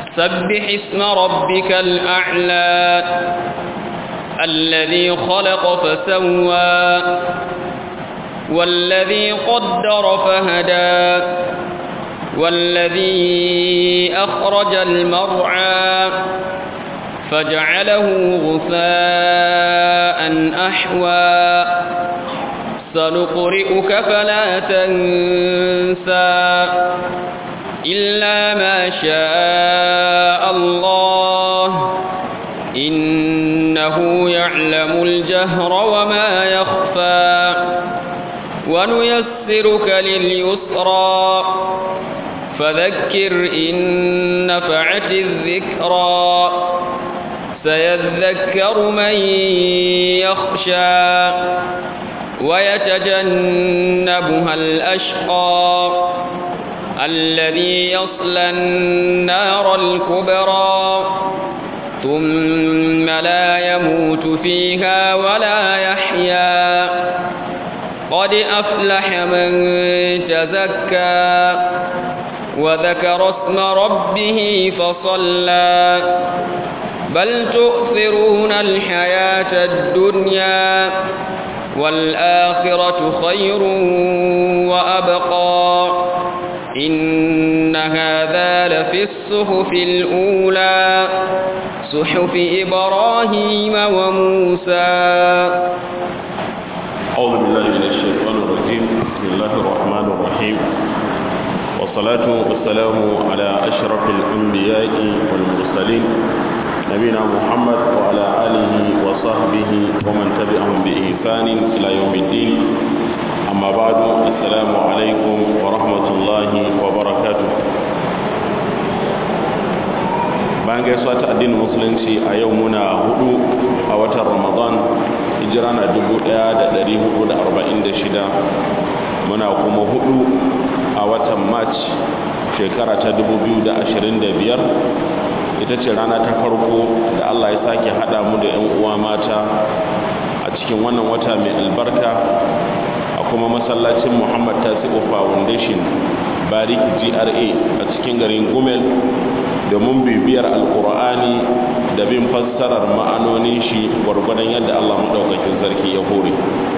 سبح اسم ربك الأعلى الذي خلق فسوى والذي قدر فهدى والذي أخرج المرعى فجعله غثاء أحوى سنقرئك فلا تنسى إلا ما شاء الله إنه يعلم الجهر وما يخفى ونيسرك لليسرى فذكر إن نفعت الذكرى سيذكر من يخشى ويتجنبها الأشقى الذي يصلى النار الكبرى ثم لا يموت فيها ولا يحيا قد أفلح من تزكى وذكر اسم ربه فصلى بل تؤثرون الحياة الدنيا والآخرة خير وأبقى إن هذا لفي الصحف الأولى صحف إبراهيم وموسى أعوذ بالله من الشيطان الرجيم بسم الله الرحمن الرحيم والصلاة والسلام على أشرف الأنبياء والمرسلين نبينا محمد وعلى آله وصحبه ومن تبعهم بإحسان إلى يوم الدين أما بعد السلام عليكم ورحمة الله وبركاته bayan gaisuwa ta addinin musulunci a yau muna hudu a watan ramadan hijira na 1446 muna kuma hudu a watan march shekara ta 2025 ita ce rana ta farko da allah ya sake hada mu da 'yan uwa mata a cikin wannan wata mai albarka a kuma masallacin muhammad tasi'u foundation bariki gra a cikin garin gumel domin bibiyar alkur'ani da bin fassarar ma'anonin shi gwargwadon yadda allah maɗaukakin sarki ya hore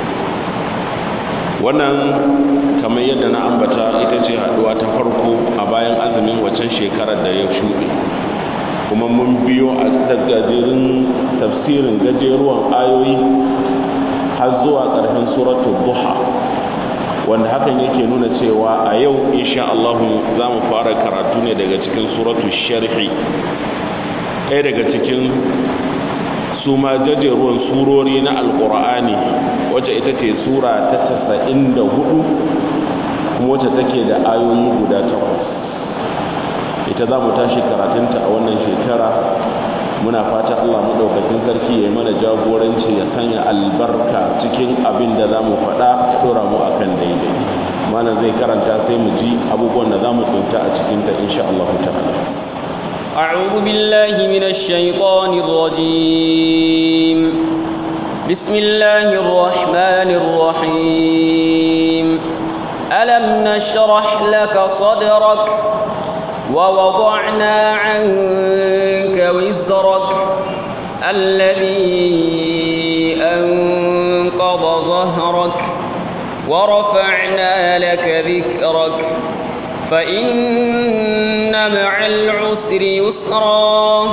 wannan kamar yadda na ambata ita ce haɗuwa ta farko a bayan azumin waccan shekarar da ya shuɗe kuma mun biyo a gajerin tafsirin gajeruwan ayoyi har zuwa ƙarfin suratul duha wanda hakan yake nuna cewa a yau insha Allah za mu fara karatu ne daga cikin suratu sharhi ɗaya daga cikin su ma jajeruwan surori na alƙur'ani wacce ita ce sura ta casa'in da hudu kuma wacce take da ayoyi guda takwas ita za mu tashi karatunta a wannan shekara muna fata Allah maɗaukakin sarki ya yi mana jagoranci ya sanya albarka cikin abin da za mu faɗa ɗora mu akan daidai mana zai karanta sai mu ji abubuwan da za mu tsinta a cikinta insha Allah ta'ala أعوذ بالله من الشيطان الرجيم بسم الله الرحمن الرحيم ألم نشرح لك صدرك ووضعنا عنك وزرك الذي أنقض ظهرك ورفعنا لك ذكرك فإن مع العسر يسرا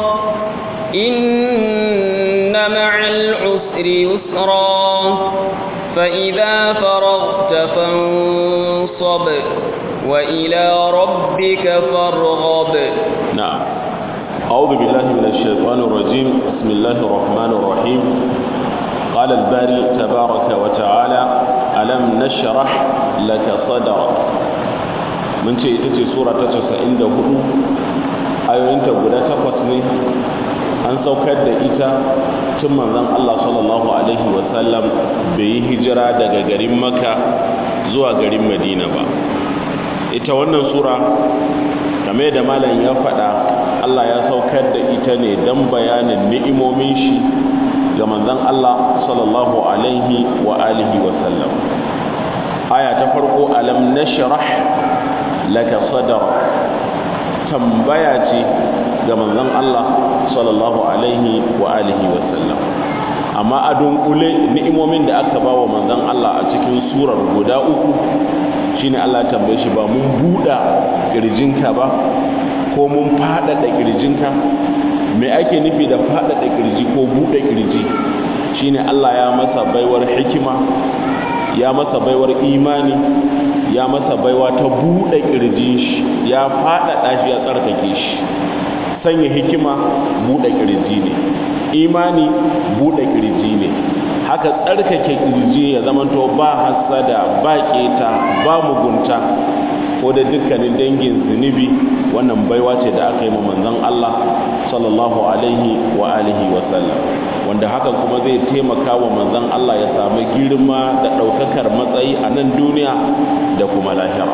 إن مع العسر يسرا فإذا فرغت فانصب وإلى ربك فارغب نعم أعوذ بالله من الشيطان الرجيم بسم الله الرحمن الرحيم قال الباري تبارك وتعالى ألم نشرح لك صدرك من ce ita ce sura ta 94 ayoyinta guda takwas ne an saukar da ita tun manzon Allah sallallahu alaihi wasallam bai yi hijira daga garin Makka zuwa garin Madina ba ita wannan sura game da malam ya faɗa Allah ya saukar da ita ne don bayanin ni'imomin shi ga manzon Allah sallallahu alaihi wa alihi wa sallam aya ta farko alam nashrah laka sadrak tambaya ce ga manzon Allah sallallahu alaihi wa alihi wa sallam amma a dunkule ni'imomin da aka ba wa manzon Allah a cikin surar guda uku shine Allah ya tambaye shi ba mun buɗa kirjinka ba ko mun faɗaɗa kirjinka me ake nufi da faɗaɗa kirji ko buɗe kirji shine Allah ya masa baiwar hikima ya masa baiwar imani ya masa baiwa ta buɗe kirjin shi ya faɗaɗa shi ya tsarkake shi sanya hikima buɗe kirji ne imani buɗe kirji ne haka tsarkake kirji ya zamanto ba hasada ba keta ba mugunta ko da dukkanin dangin zunubi wannan baiwa ce da aka yi ma manzon Allah sallallahu alaihi wa alihi wa sallam wanda hakan kuma zai taimaka wa manzon Allah ya samu girma da ɗaukakar matsayi a nan duniya da kuma lahira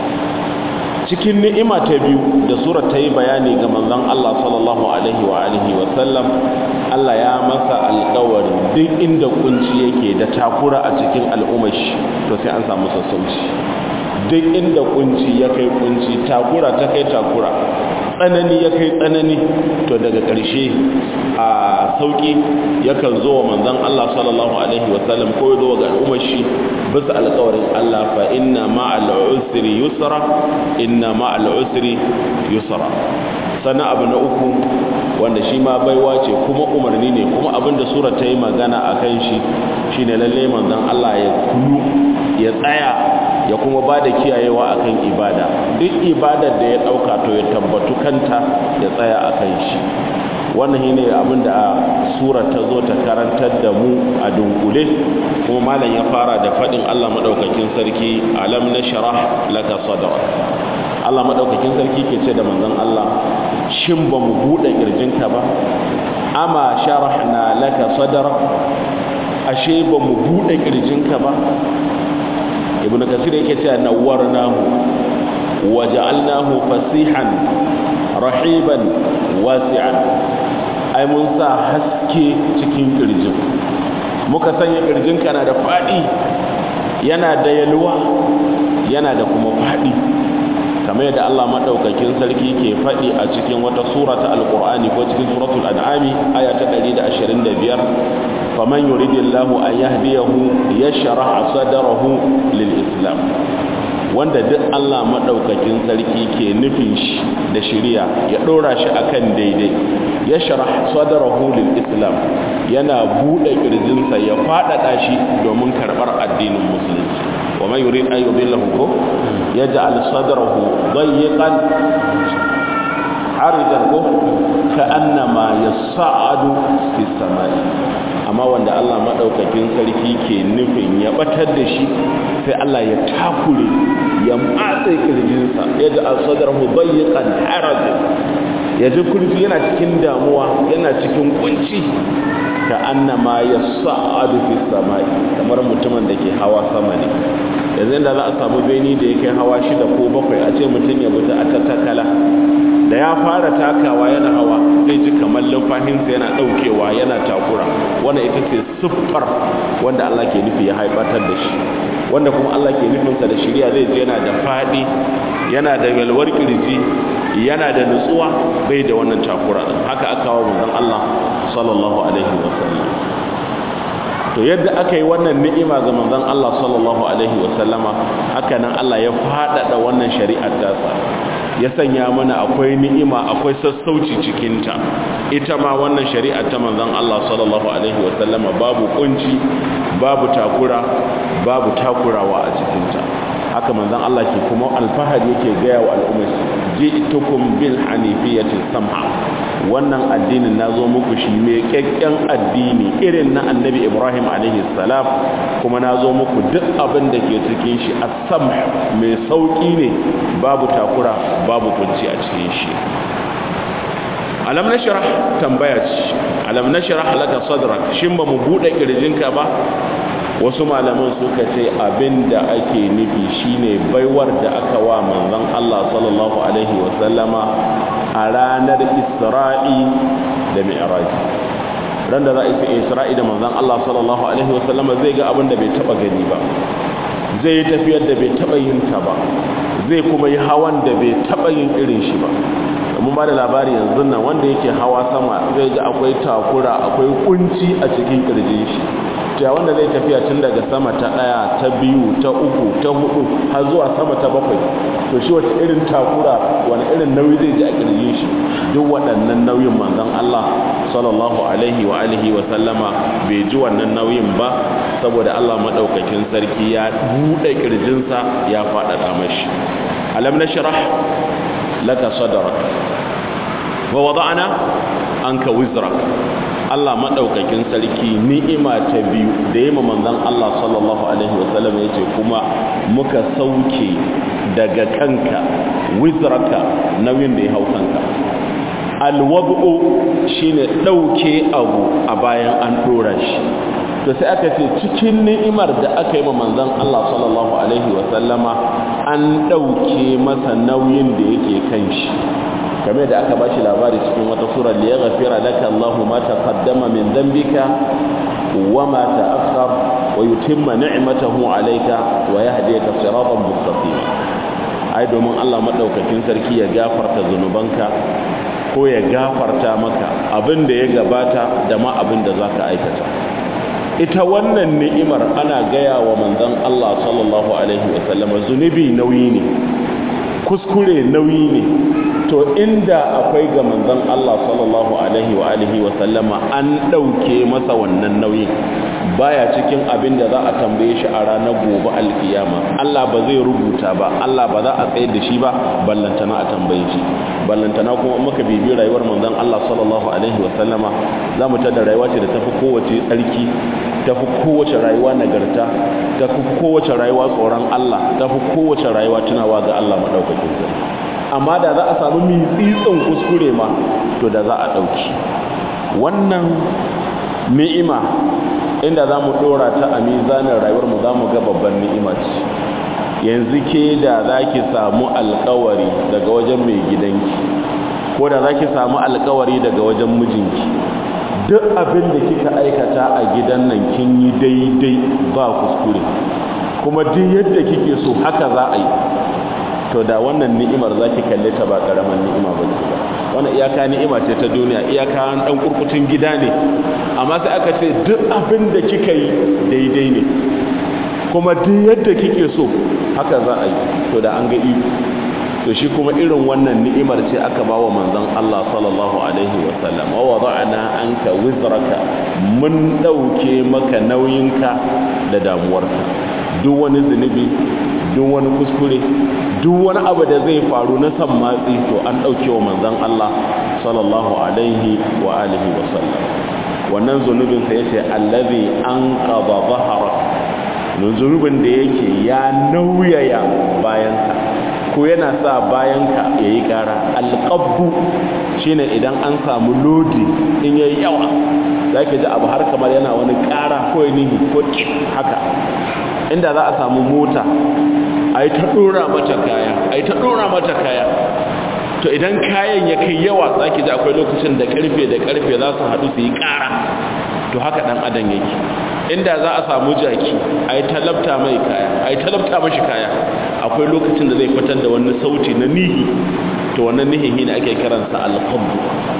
cikin ni'ima ta biyu da surar ta yi bayani ga manzon Allah sallallahu alaihi wa alihi wa sallam Allah ya masa alƙawari duk inda kunci yake da takura a cikin al'ummar shi to sai an samu sassauci duk inda kunci ya kai kunci takura ta kai takura tsanani ya kai tsanani to daga ƙarshe a sauƙi yakan zo wa manzon Allah sallallahu alaihi wasallam ko ya zo ga al'ummar shi bisa alƙawarin Allah fa inna ma'al usri yusra inna ma'al usri yusra sannan abu na uku wanda shi ma baiwa ce kuma umarni ne kuma abin da sura ta yi magana a kan shi shine lalle manzon Allah ya kulu ya tsaya ya kuma ba da kiyayewa akan ibada duk ibadar da ya ɗauka to ya tabbatu kanta ya tsaya a kan shi wannan shi ne abinda a sura ta zo ta karantar da mu a dunkule kuma malam ya fara da faɗin allah maɗaukakin sarki alam na sharah laka sadara allah maɗaukakin sarki ke ce da manzon allah shin ba mu buɗe ƙirjinka ba ama sharahna laka sadara ashe ba mu buɗe ƙirjinka ba ibn kasir yake cewa nawwarnahu wa ja'alnahu fasihan rahiban wasi'an ai mun sa haske cikin kirjin muka sanya kirjin kana da fadi yana da yalwa yana da kuma fadi kamar yadda Allah madaukakin sarki ke fadi a cikin wata sura ta alqur'ani ko cikin suratul an'ami aya ta 125 faman yuridillahu an yahdiyahu yashrah sadrahu lil islam wanda duk Allah madaukakin sarki ke nufin shi da shiriya ya dora shi akan daidai yashrah sadrahu lil islam yana bude kirjinsa ya fadada shi domin karbar addinin musulunci wa man yurid an yudillahu ko yaj'al sadrahu dayyqan aridan ko ka'annama yas'adu fis samai amma wanda Allah maɗaukakin sarki ke nufin ya batar da shi sai Allah ya takure ya matse kirjinsa ya ji alsadarhu bayyakan harajin ya ji kurji yana cikin damuwa yana cikin kunci ka annama ya sa'adu fi samai kamar mutumin da ke hawa sama ne yanzu da za a samu beni da ya kai hawa shida ko bakwai a ce mutum ya buta a tattakala da ya fara takawa yana hawa zai ji kamar lumfahinsa yana daukewa yana takura wanda ita ce siffar wanda Allah ke nufi ya haifatar da shi wanda kuma Allah ke nufinsa da shirya zai ji yana da faɗi yana da yalwar kirji yana da nutsuwa bai da wannan takura haka aka kawo manzon Allah sallallahu alaihi wasallam to yadda aka yi wannan ni'ima ga manzon Allah sallallahu alaihi wasallama haka nan Allah ya faɗaɗa wannan shari'ar tasa ya sanya mana akwai ni'ima akwai sassauci cikinta ita ma wannan shari'a ta manzon Allah sallallahu alaihi wasallama babu kunci babu takura babu takurawa a cikinta haka manzon Allah ke kuma alfahari yake gaya wa al'ummar ji'tukum bil hanifiyati sam'a wannan addinin nazo muku shi mai kyakken addini irin na annabi Ibrahim alaihi salam kuma nazo muku duk abin da ke cikin shi as-sam mai sauki ne babu takura babu kunci a cikin shi alam nashrah tambaya ce alam nashrah laka sadrak shin ba mu bude kirjinka ba wasu malaman suka ce abinda ake nufi shine baiwar da aka wa manzon Allah sallallahu alaihi wasallama a ranar Isra'i da Mi'raj ran da za a yi Isra'i da manzon Allah sallallahu alaihi wasallama zai ga abin da bai taba gani ba zai yi tafiyar da bai taba yin ta ba zai kuma yi hawan da bai taɓa yin irin shi ba mun ba da labari yanzu nan wanda yake hawa sama zai ga akwai takura akwai kunci a cikin kirjin shi ta wanda zai tafiya tun daga sama ta ɗaya ta biyu ta uku ta hudu har zuwa sama ta bakwai to shi wata irin takura wani irin nauyi zai ji a kirjin shi duk waɗannan nauyin manzon Allah sallallahu alaihi wa alihi wa sallama bai ji wannan nauyin ba saboda Allah madaukakin sarki ya buɗe kirjinsa ya faɗaɗa mashi alam nashrah laka sadrak wa wada'na anka wizrak Allah madaukakin sarki ni'ima ta biyu da yayi manzon Allah sallallahu alaihi wasallam yace kuma muka sauke daga kanka wizraka nauyin da ya hau kanka alwad'u shine dauke abu a bayan an dora shi to sai aka ce cikin ni'imar da aka yi wa manzon Allah sallallahu alaihi wasallama an dauke masa nauyin da yake kan shi kamar da aka bashi labari cikin wata sura li yaghfira laka Allahu ma taqaddama min dhanbika wa ma ta'akhkhar wa yutimma ni'matahu alayka wa yahdika siratan mustaqima ai domin Allah madaukakin sarki ya gafarta zunubanka ko ya gafarta maka abin da ya gabata da ma abin da zaka aikata ita wannan ni'imar ana gaya wa manzon Allah sallallahu alaihi wasallam zunubi nauyi ne kuskure nauyi ne to inda akwai ga manzon Allah sallallahu alaihi wa alihi wa sallama an dauke masa wannan nauyin baya cikin abin da za a tambaye shi a ranar gobe alkiyama Allah ba zai rubuta ba Allah ba za a tsayar da shi ba ballantana a tambaye shi ballantana kuma muka bibi rayuwar manzon Allah sallallahu alaihi wa sallama za mu tada rayuwa ce da tafi kowace tsarki tafi kowace rayuwa nagarta tafi kowace rayuwa tsoron Allah tafi kowace rayuwa tunawa ga Allah madaukakin sarki amma da za a samu mitsitsin kuskure ma to da za a ɗauki wannan ni'ima inda za mu ɗora ta a mizanin rayuwarmu za mu ga babban ni'ima ce yanzu ke da za ki samu alkawari daga wajen mai gidanki ko da za ki samu alkawari daga wajen mijinki duk abin da kika aikata a gidan nan kin yi daidai ba kuskure kuma duk yadda kike so haka za a yi to da wannan ni'imar zaki kalle ta ba karaman ni'ima ba ce ba wannan iyaka ni'ima ce ta duniya iyaka dan kurkutun gida ne amma sai aka ce duk abin da kika yi daidai ne kuma duk yadda kike so haka za a yi to da an ga iko to shi kuma irin wannan ni'imar ce aka bawa manzon Allah sallallahu alaihi wa sallam wa wada'na anka wizraka mun dauke maka nauyinka da damuwarka duk wani zunubi duk wani kuskure duk wani abu da zai faru na san matsi to an dauke wa manzon Allah sallallahu alaihi wa alihi wa sallam wannan zunubin sa yace allazi anqadha dhahrak zunubin da yake ya nauyaya bayanka ko yana sa bayanka ya yi ƙara alƙabbu shine idan an samu lodi in yayi yawa za ki ji abu har kamar yana wani ƙara ko nihi ko ƙin haka inda za a samu mota a yi ta ɗora mata kaya a yi ta ɗora mata kaya to idan kayan ya kai yawa za ki ji akwai lokacin da ƙarfe da ƙarfe za su haɗu su yi ƙara to haka ɗan adam yake inda za a samu jaki a yi talabta mai kaya a yi talabta mashi kaya akwai lokacin da zai fitar da wani sauti na nihi to wannan nihin ne ake kiransa alqabdu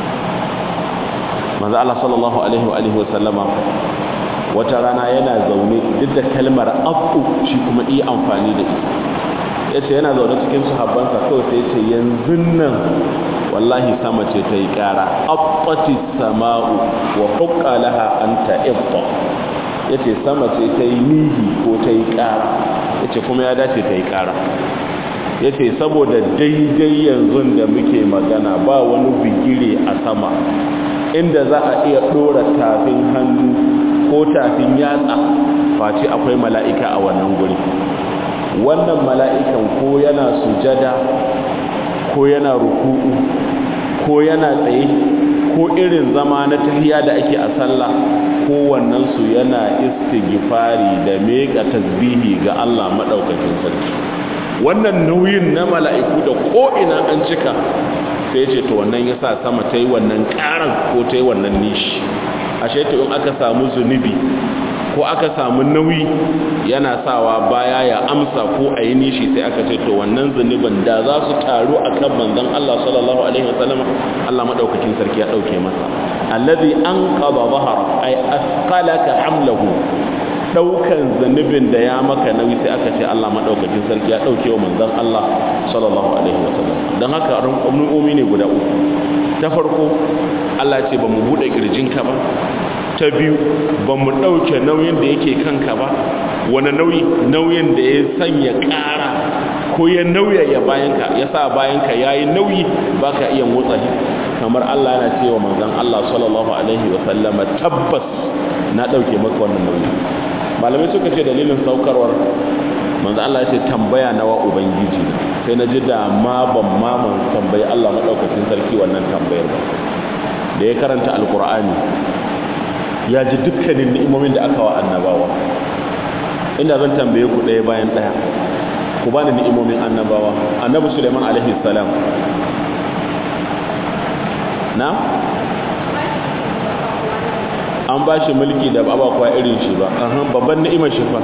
manzo Allah sallallahu alaihi wa alihi wa sallama wata rana yana zaune duk da kalmar afu shi kuma iya amfani da ita yace yana zaune cikin sahabbansa kawai sai yace yanzu nan wallahi sama ce ta yi kara abbati sama'u wa hukka laha an ta'ibta yace sama ce ta yi nihi ko ta yi kara yace kuma ya dace ta yi kara yace saboda daidai yanzu da muke magana ba wani bigire a sama inda za a iya dora tafin hannu ko tafin yatsa face akwai mala'ika a wannan guri wannan mala'ikan ko yana sujada ko yana ruku'u ko yana tsaye ko irin zama na tahiya da ake a sallah kowannen su yana istighfari da meka tasbihi ga Allah madaukakin sarki wannan nauyin na mala'iku da ko ina an cika sai ce to wannan yasa sama ta yi wannan karan ko ta yi wannan nishi ashe to in aka samu zunubi ko aka samu nauyi yana sawa baya ya amsa ko a yi nishi sai aka ce to wannan zunubin da za su taru a kan manzon Allah sallallahu alaihi wasallam Allah madaukakin sarki ya dauke masa allazi anqadha dhahara ay asqalaka hamlahu daukan zunubin da ya maka nauyi sai aka ce Allah madaukakin sarki ya dauke wa manzon Allah sallallahu alaihi wasallam dan haka ru'umi ne guda uku ta farko Allah ce ba mu bude kirjinka ba ta biyu ba mu ɗauke nauyin da yake kanka ba wani nauyi nauyin da ya sanya ƙara ko ya nauyaya bayanka ya sa bayanka ya yi nauyi ba ka iya motsa shi kamar Allah yana cewa manzan Allah sallallahu alaihi wasallama tabbas na ɗauke maka wannan nauyi malamai suka ce dalilin saukarwar manzan Allah ya ce tambaya nawa ubangiji sai na ji da ma ban ma tambayi Allah maɗaukacin sarki wannan tambayar ba da ya karanta alkur'ani ya ji dukkanin ni'imomin da aka wa annabawa inda zan tambaye ku ɗaya bayan ɗaya ku ba ni ni'imomin annabawa annabi suleiman alaihi salam na an ba shi mulki da ba kwa irin shi ba ahan babban ni'imar shi fa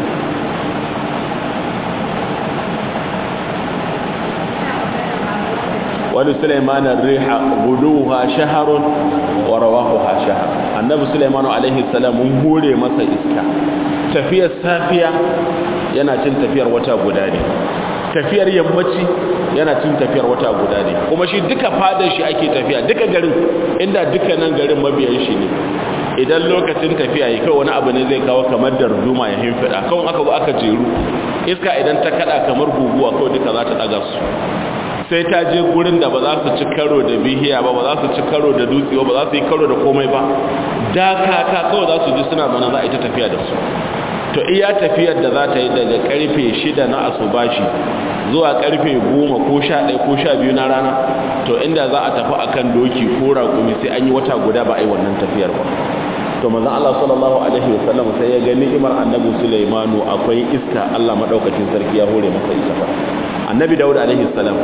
wani sulaimanin riha guduwa shaharun wa rawahuha shahar annabi sulaimanu alaihi salam mun hure masa iska tafiyar safiya yana cin tafiyar wata guda ne tafiyar yammaci yana cin tafiyar wata guda ne kuma shi duka fadar shi ake tafiya duka garin inda dukkanin garin mabiyan shi ne idan lokacin tafiya yi kawai wani abu ne zai kawo kamar da rujuma ya himfida kawai aka zo aka jeru iska idan ta kada kamar guguwa kawai duka za ta daga su sai ta je gurin da ba za su ci karo da bihiya ba ba za su ci karo da dutse ba za su yi karo da komai ba dakaka kawai za su ji suna zana za a yi ta tafiya da su to iya tafiyar da za ta yi daga karfe shida na asubashi zuwa karfe goma ko sha ɗaya ko sha biyu na rana to inda za a tafi akan doki ko raƙumi sai an yi wata guda ba a yi wannan tafiyar ba to manzon Allah sallallahu alaihi wasallam sai ya ga ni'imar annabi Sulaimanu akwai iska Allah madaukakin sarki ya hore masa ita ba annabi Dawud alaihi salam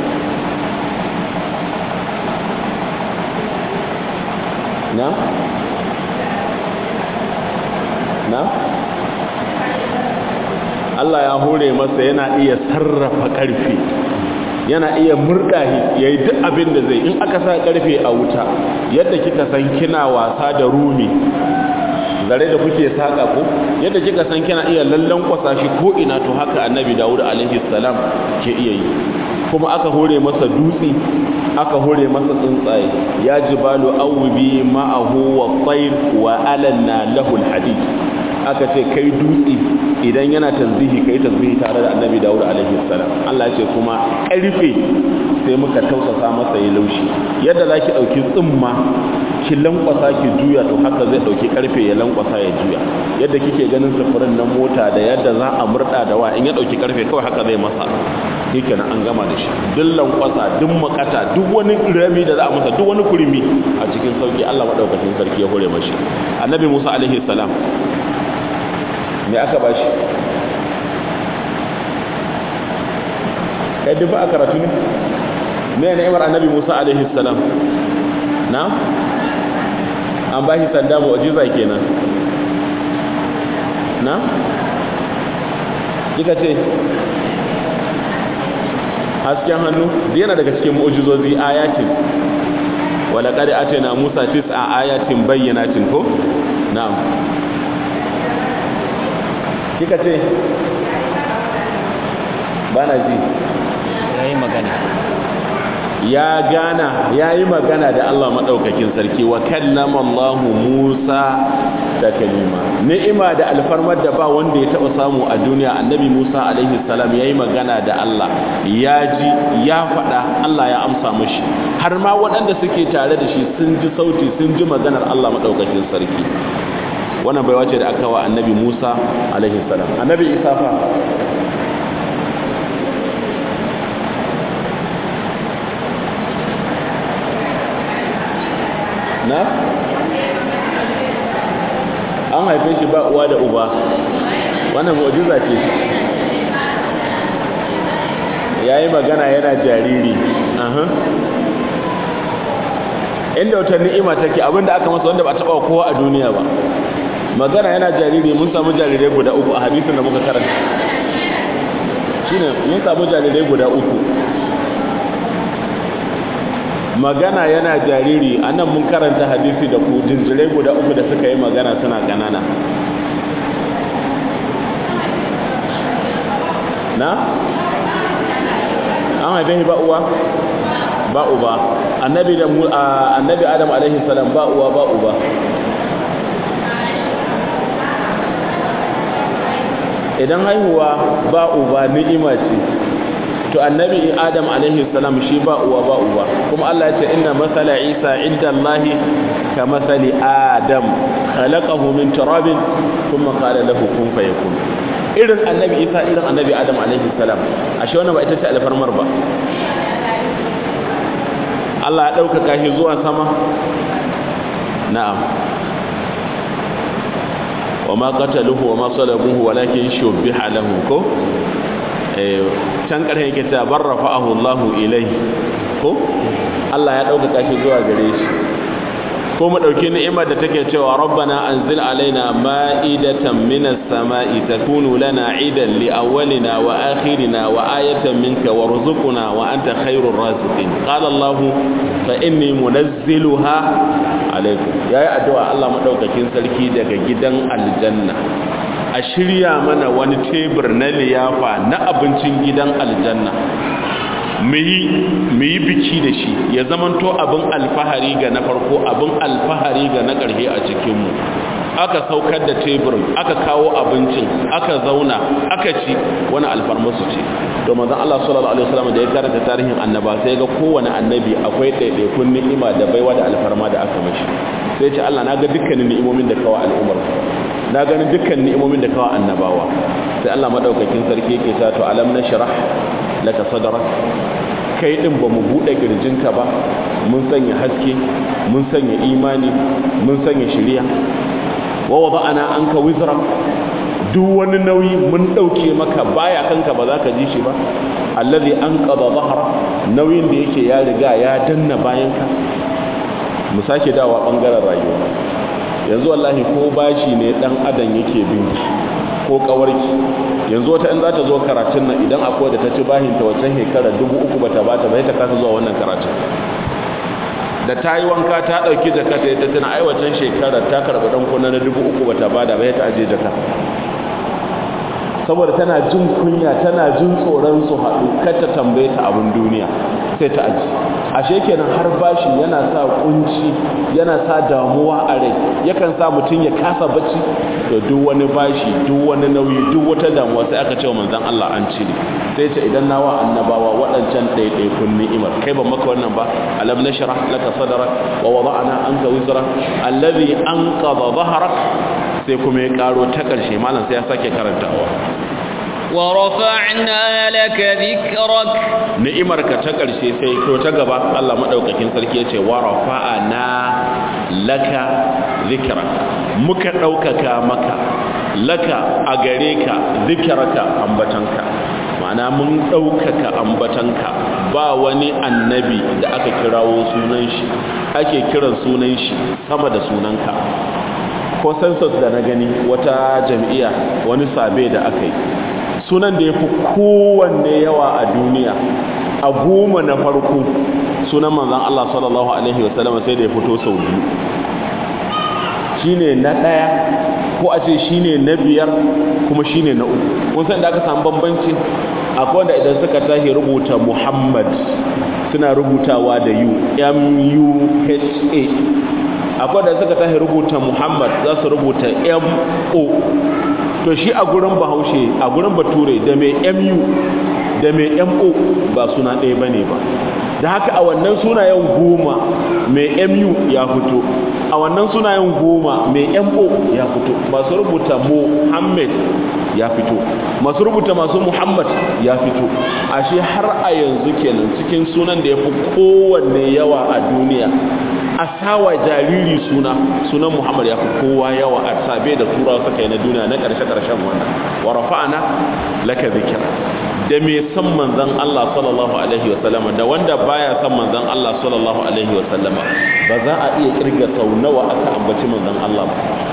na na Allah ya hore masa yana iya sarrafa ƙarfi yana iya murɗahi ya yi duk abin da zai in aka sa ƙarfe a wuta yadda kika san kina wasa da rumi zare da kuke saƙa ko yadda kika san kina iya lallan kwasa shi ko ina to haka annabi dawud alaihi salam ke iya yi kuma aka hore masa dutse aka hore masa tsuntsaye ya jibalu awbi ma'ahu wa tayr wa alanna lahu alhadid aka ce kai dutse idan yana tasbihi kai tasbihi tare da annabi dawud alaihi salam Allah ya ce kuma karfe sai muka tausasa masa ya laushi yadda zaki dauki tsumma ki lankwasa ki juya to haka zai dauki karfe ya lankwasa ya juya yadda kike ganin sufurin na mota da yadda za a murda da wa in ya dauki karfe kawai haka zai masa yake na an gama da shi duk lankwasa duk makata duk wani rami da za a masa duk wani kurmi a cikin sauki Allah madaukakin sarki ya hore mashi annabi Musa alaihi salam me aka bashi kai duk a karatu ne me ni'imar annabi Musa alaihi salam na an bashi sanda mu'jiza kenan na kika ce hasken hannu yana daga cikin mu'jizozi ayatin wala qad atana Musa tis'a ayatin bayyinatin ko na'am kika ce bana ji yayi magana ya gana ya yi magana da Allah maɗaukakin sarki wa kallama Allah Musa da kalima ni'ima da alfarmar da ba wanda ya taɓa samu a duniya annabi Musa alaihi salam ya yi magana da Allah ya ji ya faɗa Allah ya amsa mashi har ma waɗanda suke tare da shi sun ji sauti sun ji maganar Allah maɗaukakin sarki wannan baiwa ce da aka wa annabi Musa alaihi salam annabi Isa fa na an haife shi ba uwa da uba wannan mu'jiza ce yayi magana yana jariri aha inda wata ni'ima take abinda aka masa wanda ba taba kowa a duniya ba magana yana jariri mun samu jarirai guda uku a hadisin da muka karanta shine mun samu jarirai guda uku magana yana jariri anan mun karanta hadisi da ku jinjirai guda uku da suka yi magana suna ganana na an haife ba uwa ba uba annabi da annabi adam alaihi salam ba uwa ba uba idan haihuwa ba uba ni'ima ce to annabi adam alaihi salam shi ba uwa ba uba kuma Allah ya ce inna masala isa inda Allah ka masali adam khalaqahu min turabin thumma qala lahu kun fayakun irin annabi isa irin annabi adam alaihi salam ashe wannan ba ita ce alfarmar ba Allah ya ɗaukaka shi zuwa sama na'am wa ma qataluhu wa ma salabuhu walakin shubbiha lahu ko eh can ƙarshen yake ta barrafa'ahu Allahu ilayhi ko Allah ya ɗaukaka shi zuwa gare shi ko mu dauki ni'imar da take cewa rabbana anzil alaina ma'idatan minas sama'i takunu lana 'idan li awwalina wa akhirina wa ayatan minka warzuqna wa anta khairur raziqin qala allah fa inni munazziluha alaykum yayi addu'a Allah madaukakin sarki daga gidan aljanna a shirya mana wani tebur na liyafa na abincin gidan aljanna mu yi biki da shi ya zamanto abin alfahari ga na farko abin alfahari ga na ƙarshe a cikinmu aka saukar da teburin aka kawo abincin aka zauna aka ci wani alfarmasu ce to manzon Allah sallallahu alaihi wasallam da ya karanta tarihin annaba sai ga kowane annabi akwai ɗaiɗaikun ni'ima da baiwa da alfarma da aka mashi sai ce Allah na ga dukkanin ni'imomin da kawo al'ummar na gani dukkan ni'imomin da kawo annabawa sai Allah madaukakin sarki yake ta to alam nashrah laka sadrak kai din ba mu bude kirjinka ba mun sanya haske mun sanya imani mun sanya shari'a wa wada'ana anka wizra duk wani nauyi mun dauke maka baya kanka ba za ka ji shi ba allazi anqadha dhahra nauyin da yake ya riga ya danna bayanka mu sake dawa bangaren rayuwa yanzu wallahi ko bashi ne dan adam yake binki ko kawarki yanzu wata in za ta zo karatun nan idan akwai da ta ci bahin ta wancan shekara dubu uku bata bata bai ta kasa zuwa wannan karatun da ta yi wanka ta ɗauki jaka ta yadda tana ai wancan shekara ta karɓi ɗan kuna na dubu uku bata bada bai ta aje jaka saboda tana jin kunya tana jin tsoron su haɗu kar ta tambaye ta abin duniya sai ta aji ashe kenan har bashi yana sa kunci yana sa damuwa a rai yakan sa mutum ya kasa bacci to duk wani bashi duk wani nauyi duk wata damuwa sai aka ce wa manzon Allah an cire sai ce idan nawa annabawa waɗancan ɗaiɗaikun ni'imar kai ban maka wannan ba alam nashrah laka sadrak wa wada'na anka wizrak alladhi anqadha dhahrak sai kuma ya karo ta ƙarshe malam sai ya sake karantawa ورفعنا لك ذكرك ni'imarka ta ƙarshe sai to ta gaba Allah madaukakin sarki yace wa rafa'ana laka zikra muka daukaka maka laka a gare ka zikraka ambatanka ma'ana mun daukaka ambatanka ba wani annabi da aka kirawo sunan shi ake kiran sunan shi sama da sunanka ko census da na gani wata jam'iyya wani sabe da aka yi sunan da ya fi kowanne yawa a duniya a goma na farko sunan manzan Allah sallallahu Alaihi wasallam sai da ya fito sau biyu shi ne na ɗaya ko a ce shi ne na biyar kuma shi ne na uku kun san da aka samu bambanci akwai wanda idan suka tashi rubuta muhammad suna rubutawa da u m-u-h-a akwai da suka tashi rubuta muhammad za su rubuta m-o to shi a gurin bahaushe a gurin bature da mai mu da mai mo ba suna ɗaya ba ne ba da haka a wannan sunayen goma mai mu ya fito a wannan sunayen goma mai mo ya fito masu rubuta muhammad ya fito masu rubuta masu muhammad ya fito ashe har a yanzu kenan cikin sunan da ya fi kowanne yawa a duniya a sawa jariri suna sunan muhammad ya fi kowa yawa a sabe da turawa suka yi na duniya na ƙarshe-ƙarshen wannan wa rafa'ana laka zikir da mai san manzan Allah sallallahu alaihi wasallam da wanda baya san manzan Allah sallallahu alaihi wasallam ba za a iya kirga sau nawa aka ambaci manzan Allah ba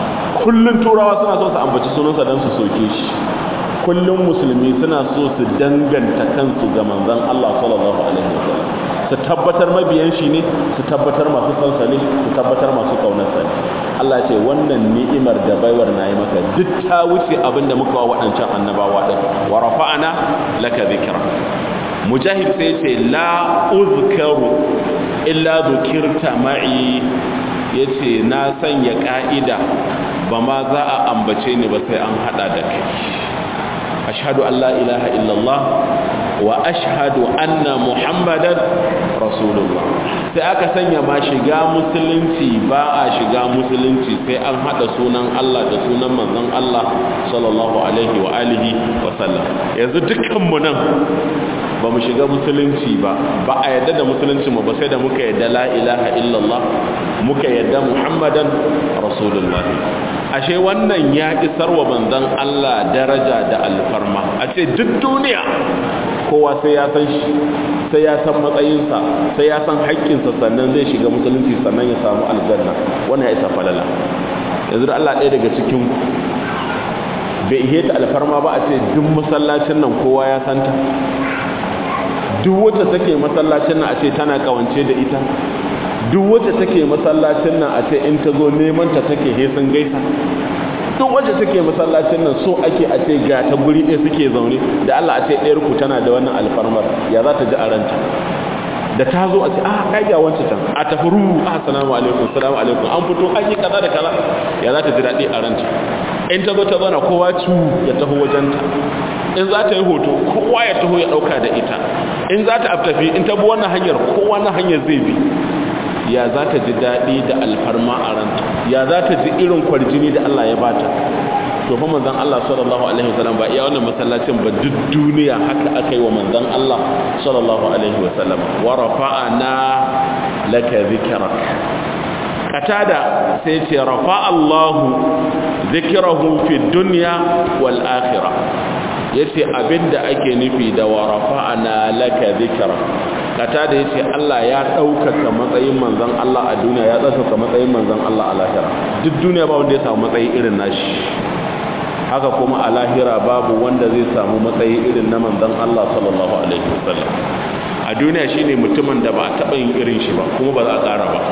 kullun turawa suna so su ambaci sunansa don su soke shi kullum musulmi suna so su danganta kansu ga manzon Allah sallallahu alaihi wasallam su tabbatar mabiyan shi ne su tabbatar masu sansa ne su tabbatar masu kaunarsa ne Allah ce wannan ni'imar da baiwar na yi maka duk ta wuce abin da muka wa waɗancan annabawa ɗin wa rafa'ana laka zikra mujahid sai ce la uzkaru illa dhukirta ma'i yace na sanya ka'ida ba ma za a ambace ni ba sai an hada da kai ashhadu an la ilaha illallah wa ashhadu anna muhammadan rasulullah sai aka sanya ma shiga musulunci ba a shiga musulunci sai an hada sunan Allah da sunan manzon Allah sallallahu alaihi wa alihi wa sallam yanzu dukkan mu nan ba mu shiga musulunci ba ba a yadda da musulunci mu ba sai da muka yadda la ilaha illallah muka yadda muhammadan rasulullah ashe wannan ya isar wa manzon Allah daraja da alfarma a ce duk duniya kowa sai ya san shi sai ya san matsayinsa sai ya san haƙƙinsa sannan zai shiga musulunci sannan ya samu aljanna wannan ya isa falala yanzu da Allah ɗaya daga cikin bai ihe ta alfarma ba a ce duk masallacin nan kowa ya santa duk wacce take masallacin nan a ce tana kawance da ita duk wacce take masallacin nan a ce in ta zo neman ta take hesin gaisa duk wacce take masallacin nan so ake a ce ga ta guri ɗaya suke zaune da Allah a ce ɗayar ku tana da wannan alfarmar ya za ta ji a ranta da ta zo a ce ah kai ga wancan can a tafi ru ah assalamu alaikum assalamu alaikum an fito an yi kaza da kaza ya za ta ji daɗi a ranta in ta zo ta zauna kowa cu ya taho wajenta in za ta yi hoto kowa ya taho ya ɗauka da ita in za ta tafi in ta bi wannan hanyar kowa na hanyar zai bi ya za ta ji daɗi da alfarma a ranta ya za ta ji irin kwarjini da Allah ya bata to fa manzon Allah sallallahu alaihi wasallam ba iya wannan masallacin ba duk duniya haka aka yi wa manzon Allah sallallahu alaihi wasallam wa rafa'ana laka dhikrak katada sai ce rafa Allah dhikrahu fi dunya wal akhirah yace abinda ake nufi da wa rafa'ana laka dhikrak kata da yace Allah ya ɗaukaka matsayin manzon Allah a duniya ya ɗaukaka matsayin manzon Allah a lahira duk duniya ba wanda ya samu matsayi irin nashi haka kuma a lahira babu wanda zai samu matsayi irin na manzon Allah sallallahu alaihi wasallam a duniya shine mutumin da ba a taɓa yin irin shi ba kuma ba za a ƙara ba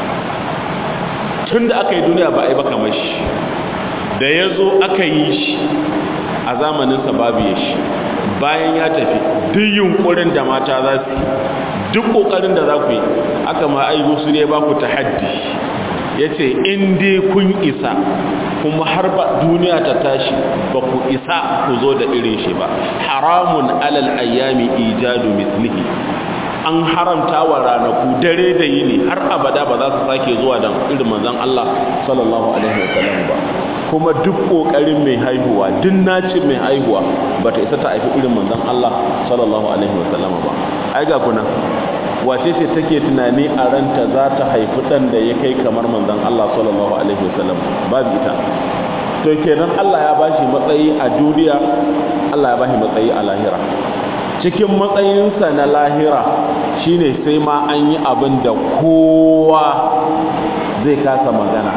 tun da aka yi duniya ba a yi ba kamar shi da ya zo aka yi shi a zamaninsa babu ya shi bayan ya tafi duk yunkurin da mata za su duk kokarin da za ku yi aka ma aigo su ne ba ku ta haddi ya ce in dai kun isa kuma har ba duniya ta tashi ba ku isa ku zo da irin shi ba haramun alal ayyami ijadu mislihi an haramta wa ranaku dare da yini har abada ba za su sake zuwa da irin manzon Allah sallallahu alaihi wasallam ba kuma duk kokarin mai haihuwa duk nacin mai haihuwa bata isa ta haifi irin manzon Allah sallallahu alaihi wasallam ba ai ga kuna wace ce take tunani a ranta za ta haifi dan da ya kai kamar manzon Allah sallallahu alaihi wasallam babu ita to kenan Allah ya bashi matsayi a duniya Allah ya bashi matsayi a lahira cikin matsayinsa na lahira shine sai ma an yi abin da kowa zai kasa magana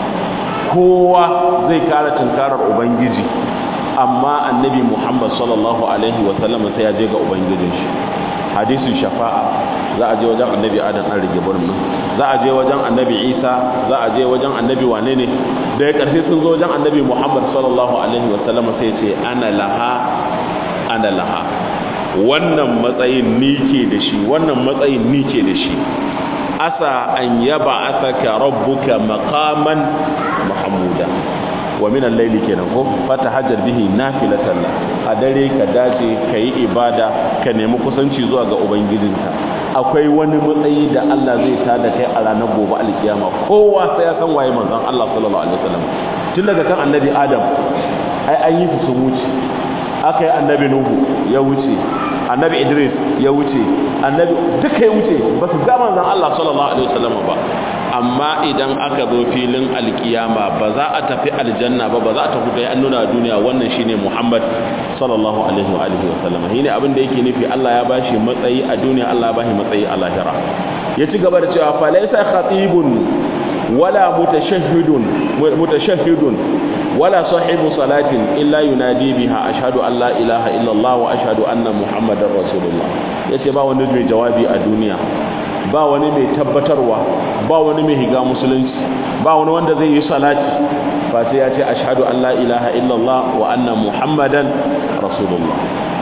kowa zai kara tunkarar ubangiji amma annabi muhammad sallallahu alaihi wasallam sai ya je ga ubangijin shi hadisin shafa'a za a je wajen annabi adam an rige birnin za a je wajen annabi isa za a je wajen annabi wane ne da ya karfi sun zo wajen annabi muhammad sallallahu alaihi wasallam sai ce ana laha ana laha wannan matsayin ni ke da shi wannan matsayin ni ke da shi asa an yaba asaka rabbuka maqaman mahmuda wa min al-layli kenan ko fatahajjar bihi nafilatan a dare ka dace kai ibada ka nemi kusanci zuwa ga ubangijinka akwai wani matsayi da Allah zai tada kai a ranar gobe alkiyama kowa sai ya san waye manzon Allah sallallahu alaihi wasallam tun daga kan annabi Adam ai an yi su wuce aka yi annabi Nuhu ya wuce annabi Idris ya wuce annabi duka ya wuce ba su ga manzon Allah sallallahu alaihi wasallam ba amma idan aka zo filin alkiyama ba za a tafi aljanna ba ba za a tafi kai an nuna duniya wannan shine Muhammad sallallahu alaihi wa alihi wasallam shine abin da yake nufi Allah ya bashi matsayi a duniya Allah ya bashi matsayi a lahira ya ci gaba da cewa fa laysa khatibun wala mutashahhidun mutashahhidun wala sahibu salatin illa yunadi biha ashhadu an la ilaha illallah wa ashhadu anna muhammadar rasulullah yace ba wani mai jawabi a duniya ba wani mai tabbatarwa ba wani mai higa musulunci ba wani wanda zai yi salati ba sai ya ce ashhadu an la ilaha illallah wa anna muhammadan rasulullah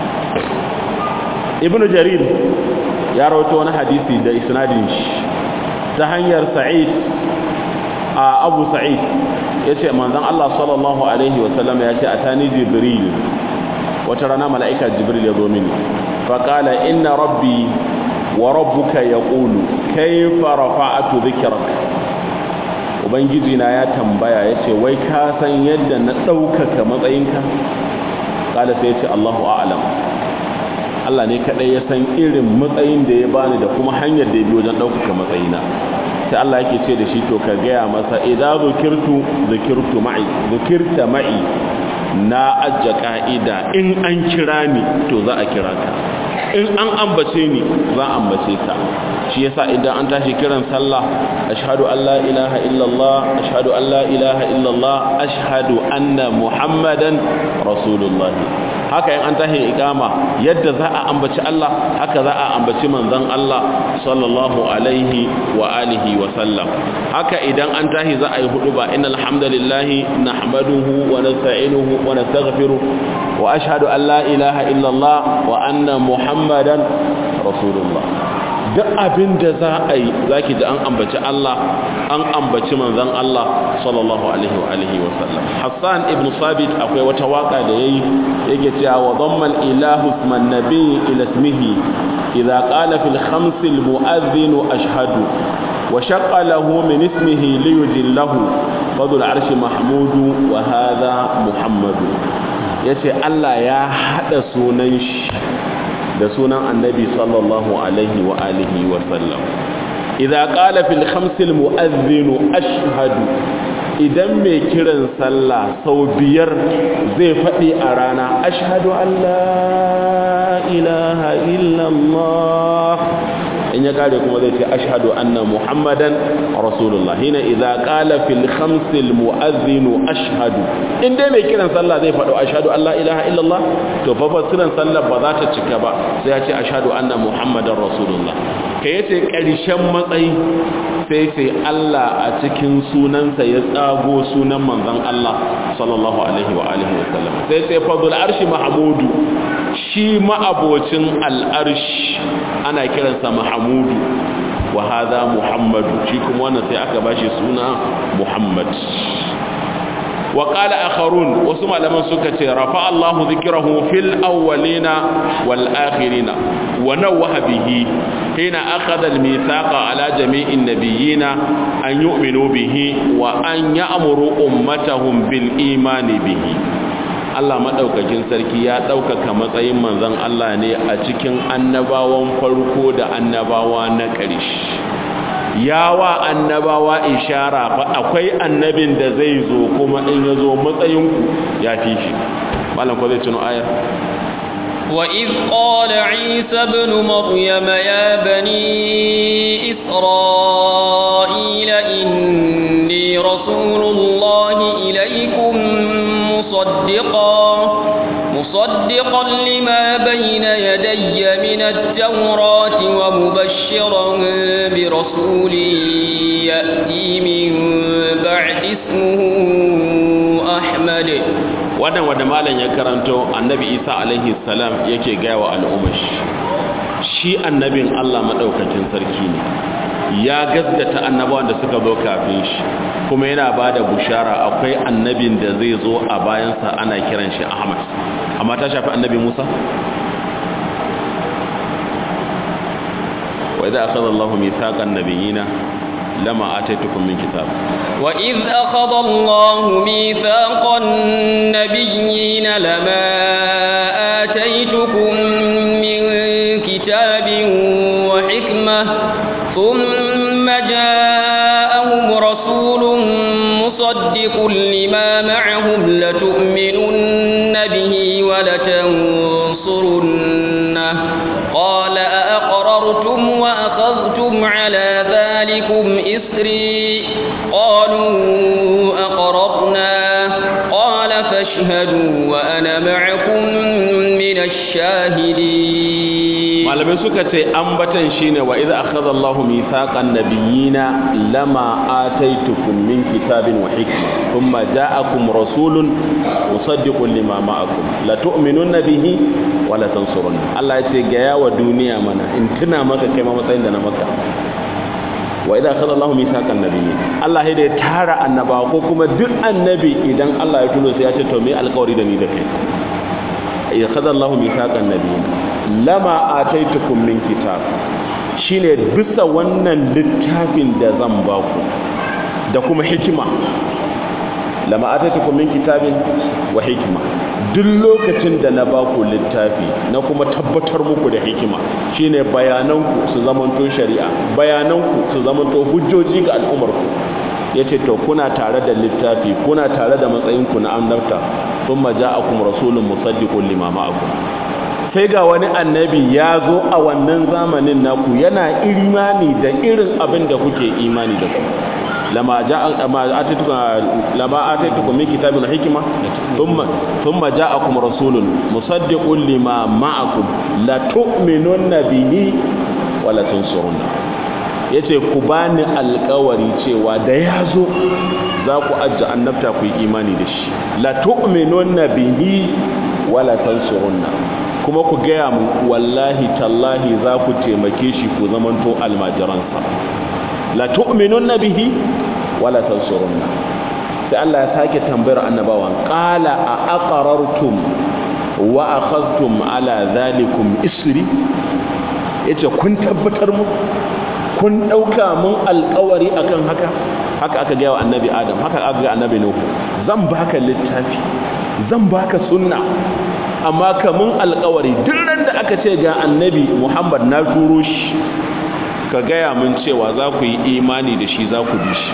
ibnu jarir ya rawaito wani hadisi da isnadin shi ta hanyar sa'id a abu sa'id yace manzon Allah sallallahu alaihi wasallam ya ce atani jibril wata rana mala'ika jibril ya zo mini fa qala inna rabbi wa rabbuka yaqulu kayfa rafa'tu dhikrak ubangiji na ya tambaya yace wai ka san yadda na daukaka matsayinka kala sai yace Allahu a'lam Allah ne kadai ya san irin matsayin da ya bani da kuma hanyar da ya bi wajen daukaka matsayina sai Allah yake ce da shi to ka gaya masa idza zukirtu zukirtu ma'i zukirta ma'i na ajja ka'ida in an kira ni to za a kira ka in an ambace ni za a ambace ka shi yasa idan an tashi kiran sallah ashhadu an la ilaha illallah ashhadu an la ilaha illallah ashhadu anna muhammadan rasulullah haka in an tashi ikama yadda za a ambaci Allah haka za a ambaci manzon Allah sallallahu alaihi wa alihi wa sallam haka idan an tashi za a yi hudu ba innal hamdalillahi nahmaduhu wa nasta'inuhu wa nastaghfiruh wa ashhadu an la ilaha illallah wa anna muhammadan rasulullah duk abin da za a yi za ki ji an ambaci Allah an ambaci manzan Allah sallallahu alaihi wa alihi wa sallam Hassan ibn Sabit akwai wata waka da yayi yake cewa wa dhamma ilahu isman nabi ila ismihi idza qala fil khams al mu'adhdhin ashhadu wa shaqqa lahu min ismihi li yujillahu fadul arshi mahmudu wa hadha muhammadu yace Allah ya hada sunan shi da sunan annabi sallallahu alaihi wa alihi wa sallam idza qala fil khamsil mu'adhdhin ashhadu idan mai kiran sallah sau biyar zai faɗi a rana ashhadu an la ilaha illallah in ya kare kuma zai ce ashhadu anna muhammadan rasulullah hina idza qala fil khamsil mu'adhdhin ashhadu in dai mai kiran sallah zai faɗo ashhadu an la ilaha illallah to fa fasiran sallah ba za ta cika ba sai ya ce ashhadu anna muhammadan rasulullah kai yace ƙarshen matsayi sai sai Allah a cikin sunansa ya tsago sunan manzon Allah sallallahu alaihi wa alihi wa sallam sai sai fadul arshi mahmudu shi ma'abocin al'arshi ana kiransa mahamudu wa hadha muhammadu shi kuma wannan sai aka bashi suna muhammad wa qala akharun wasu malaman suka ce rafa Allahu dhikrahu fil awwalina wal akhirina wa nawaha bihi hina akhadha al mithaqa ala jami'in nabiyyina an yu'minu bihi wa an ya'muru ummatahum bil imani bihi Allah maɗaukakin sarki ya ɗaukaka matsayin manzon Allah ne a cikin annabawan farko da annabawa na ƙarshe yawa annabawa ishara fa akwai annabin da zai zo kuma in ya zo matsayinku ya fi shi malam ko zai tuno ayar وإذ قال عيسى ابن مريم يا بني إسرائيل إني رسول الله إليكم مصدقا مصدقا لما بين يدي من التوراة ومبشرا برسول يأتي من بعد اسمه أحمد wannan wanda malam ya karanto annabi isa alaihi salam yake gaya wa al'umash shi annabin allah maɗaukacin sarki ne ya gaskata annabawan da suka zo kafin shi kuma yana ba da bushara akwai annabin da zai zo a bayansa ana kiran shi ahmad amma ta shafi annabi musa wa idza akhadha allahu mithaqan nabiyina lama ataitukum min kitab وإذ أخذ الله ميثاق النبيين لما آتيتكم من كتاب وحكمة ثم جاءهم رسول مصدق لما معهم لتؤمنن به ولتنصرنه قال أأقررتم وأخذتم على ذلكم إسري قالوا أقررنا قال فاشهدوا وأنا معكم من الشاهدين malamai suka ce ambatan shine wa idza akhadha Allahu mithaqan nabiyina lama ataitukum min kitabin wa hikma thumma ja'akum rasulun musaddiqun lima ma'akum la tu'minunna bihi wa la tansurunna Allah ya ce ga yawa duniya mana in tuna maka kai ma matsayin da na maka wa idza akhadha Allahu mithaqan nabiyyin Allah ya tara annaba ko kuma duk annabi idan Allah ya tuno sai ya ce to me alƙawari da ni da kai ya akhadha Allahu mithaqan nabiyyin lama ataitukum min kitab shine bisa wannan littafin da zan ba ku da kuma hikima lama ataitukum min kitabin wa hikima duk lokacin da na ba ku littafi na kuma tabbatar muku da hikima shine bayananku su zamanto shari'a bayananku su zamanto hujjoji ga al'ummarku yace to kuna tare da littafi kuna tare da matsayinku na annabta thumma ja'akum rasulun musaddiqun lima ma'akum sai ga wani annabi ya zo a wannan zamanin naku yana imani da irin abin da kuke imani da su lama ataitukum min kitabin hikima thumma thumma ja'akum rasulun musaddiqun lima ma'akum la tu'minunna bihi wa la tansurunna yace ku bani alƙawari cewa da yazo za ku ajja annabta ku yi imani da shi la tu'minunna bihi wa la tansurunna kuma ku gaya mu wallahi tallahi za ku taimake shi ku zamanto almajiransa la tu'minunna bihi wala tansurunna sai Allah ya sake tambayar annabawan qala a aqarartum wa akhadhtum ala zalikum isri yace kun tabbatar mu kun dauka mun alƙawari akan haka haka aka ga annabi adam haka aka ga annabi nuhu zan baka littafi zan baka sunna amma kamun alkawari duk ran da aka ce ga annabi muhammad na turo shi ka gaya mun cewa za ku yi imani da shi za ku bi shi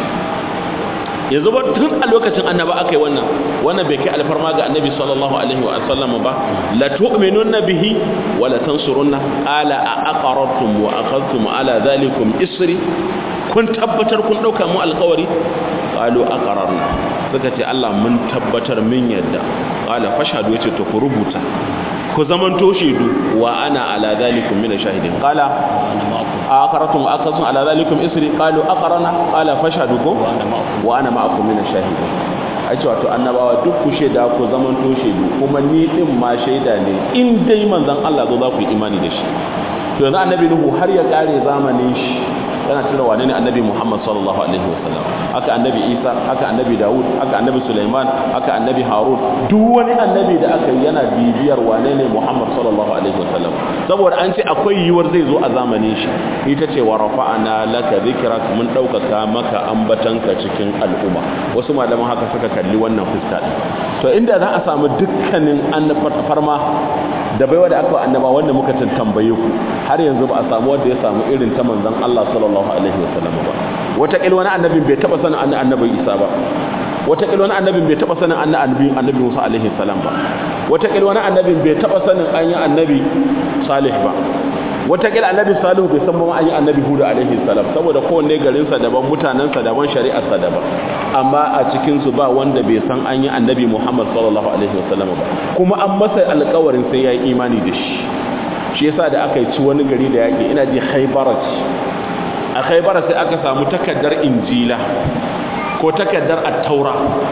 yanzu ba tun a lokacin annaba aka yi wannan wannan bai kai alfarma ga annabi sallallahu alaihi wa sallam ba la tu'minunna bihi wa la tansurunna qala a aqarartum wa akhadhtum ala dhalikum isri kun tabbatar kun dauka mu alkawari qalu aqararna suka ce Allah mun tabbatar min yadda qala fashhadu yace to ku rubuta ku zaman to shaidu wa ana ala zalikum min shahidin qala aqaratum aqasum ala zalikum isri qalu aqarana qala fashhadu ku wa ana ma'akum min shahidin ai ce wato annabawa duk ku shaida ku zaman to shaidu kuma ni din ma shaida ne in dai manzon Allah zo za ku yi imani da shi to yanzu annabi nuhu har ya kare zamanin shi yana cire wane ne annabi Muhammad sallallahu alaihi wasallam haka annabi Isa haka annabi Dawud haka annabi Sulaiman haka annabi Harun duk wani annabi da aka yi yana bibiyar wane ne Muhammad sallallahu alaihi wasallam saboda an ce akwai yiwuwar zai zo a zamanin shi ita ce wa rafa'ana laka dhikrak mun daukaka maka ambatanka cikin al'umma wasu malaman haka suka kalli wannan fuska to inda za a samu dukkanin farma da baiwa da aka annaba wanda muka tambaye ku har yanzu ba a samu wanda ya samu irin ta manzon Allah sallallahu alaihi wasallam ba wata kil wani annabin bai taba sanin annabi Isa ba wata kil wani annabin bai taba sanin annabi annabi Musa alaihi salam ba wata kil wani annabin bai taba sanin an yi annabi Salih ba wata kil annabi Salihu bai san ba an yi annabi Hud alaihi salam saboda kowanne garin sa daban mutanen sa daban shari'ar sa daban amma a cikin su ba wanda bai san an yi annabi Muhammad sallallahu alaihi wasallam ba kuma an masa alƙawarin sai yayi imani da shi shi yasa da aka yi ci wani gari da yake ina ji Khaybarat a Khaybar sai aka samu takaddar Injila ko takaddar At-Taura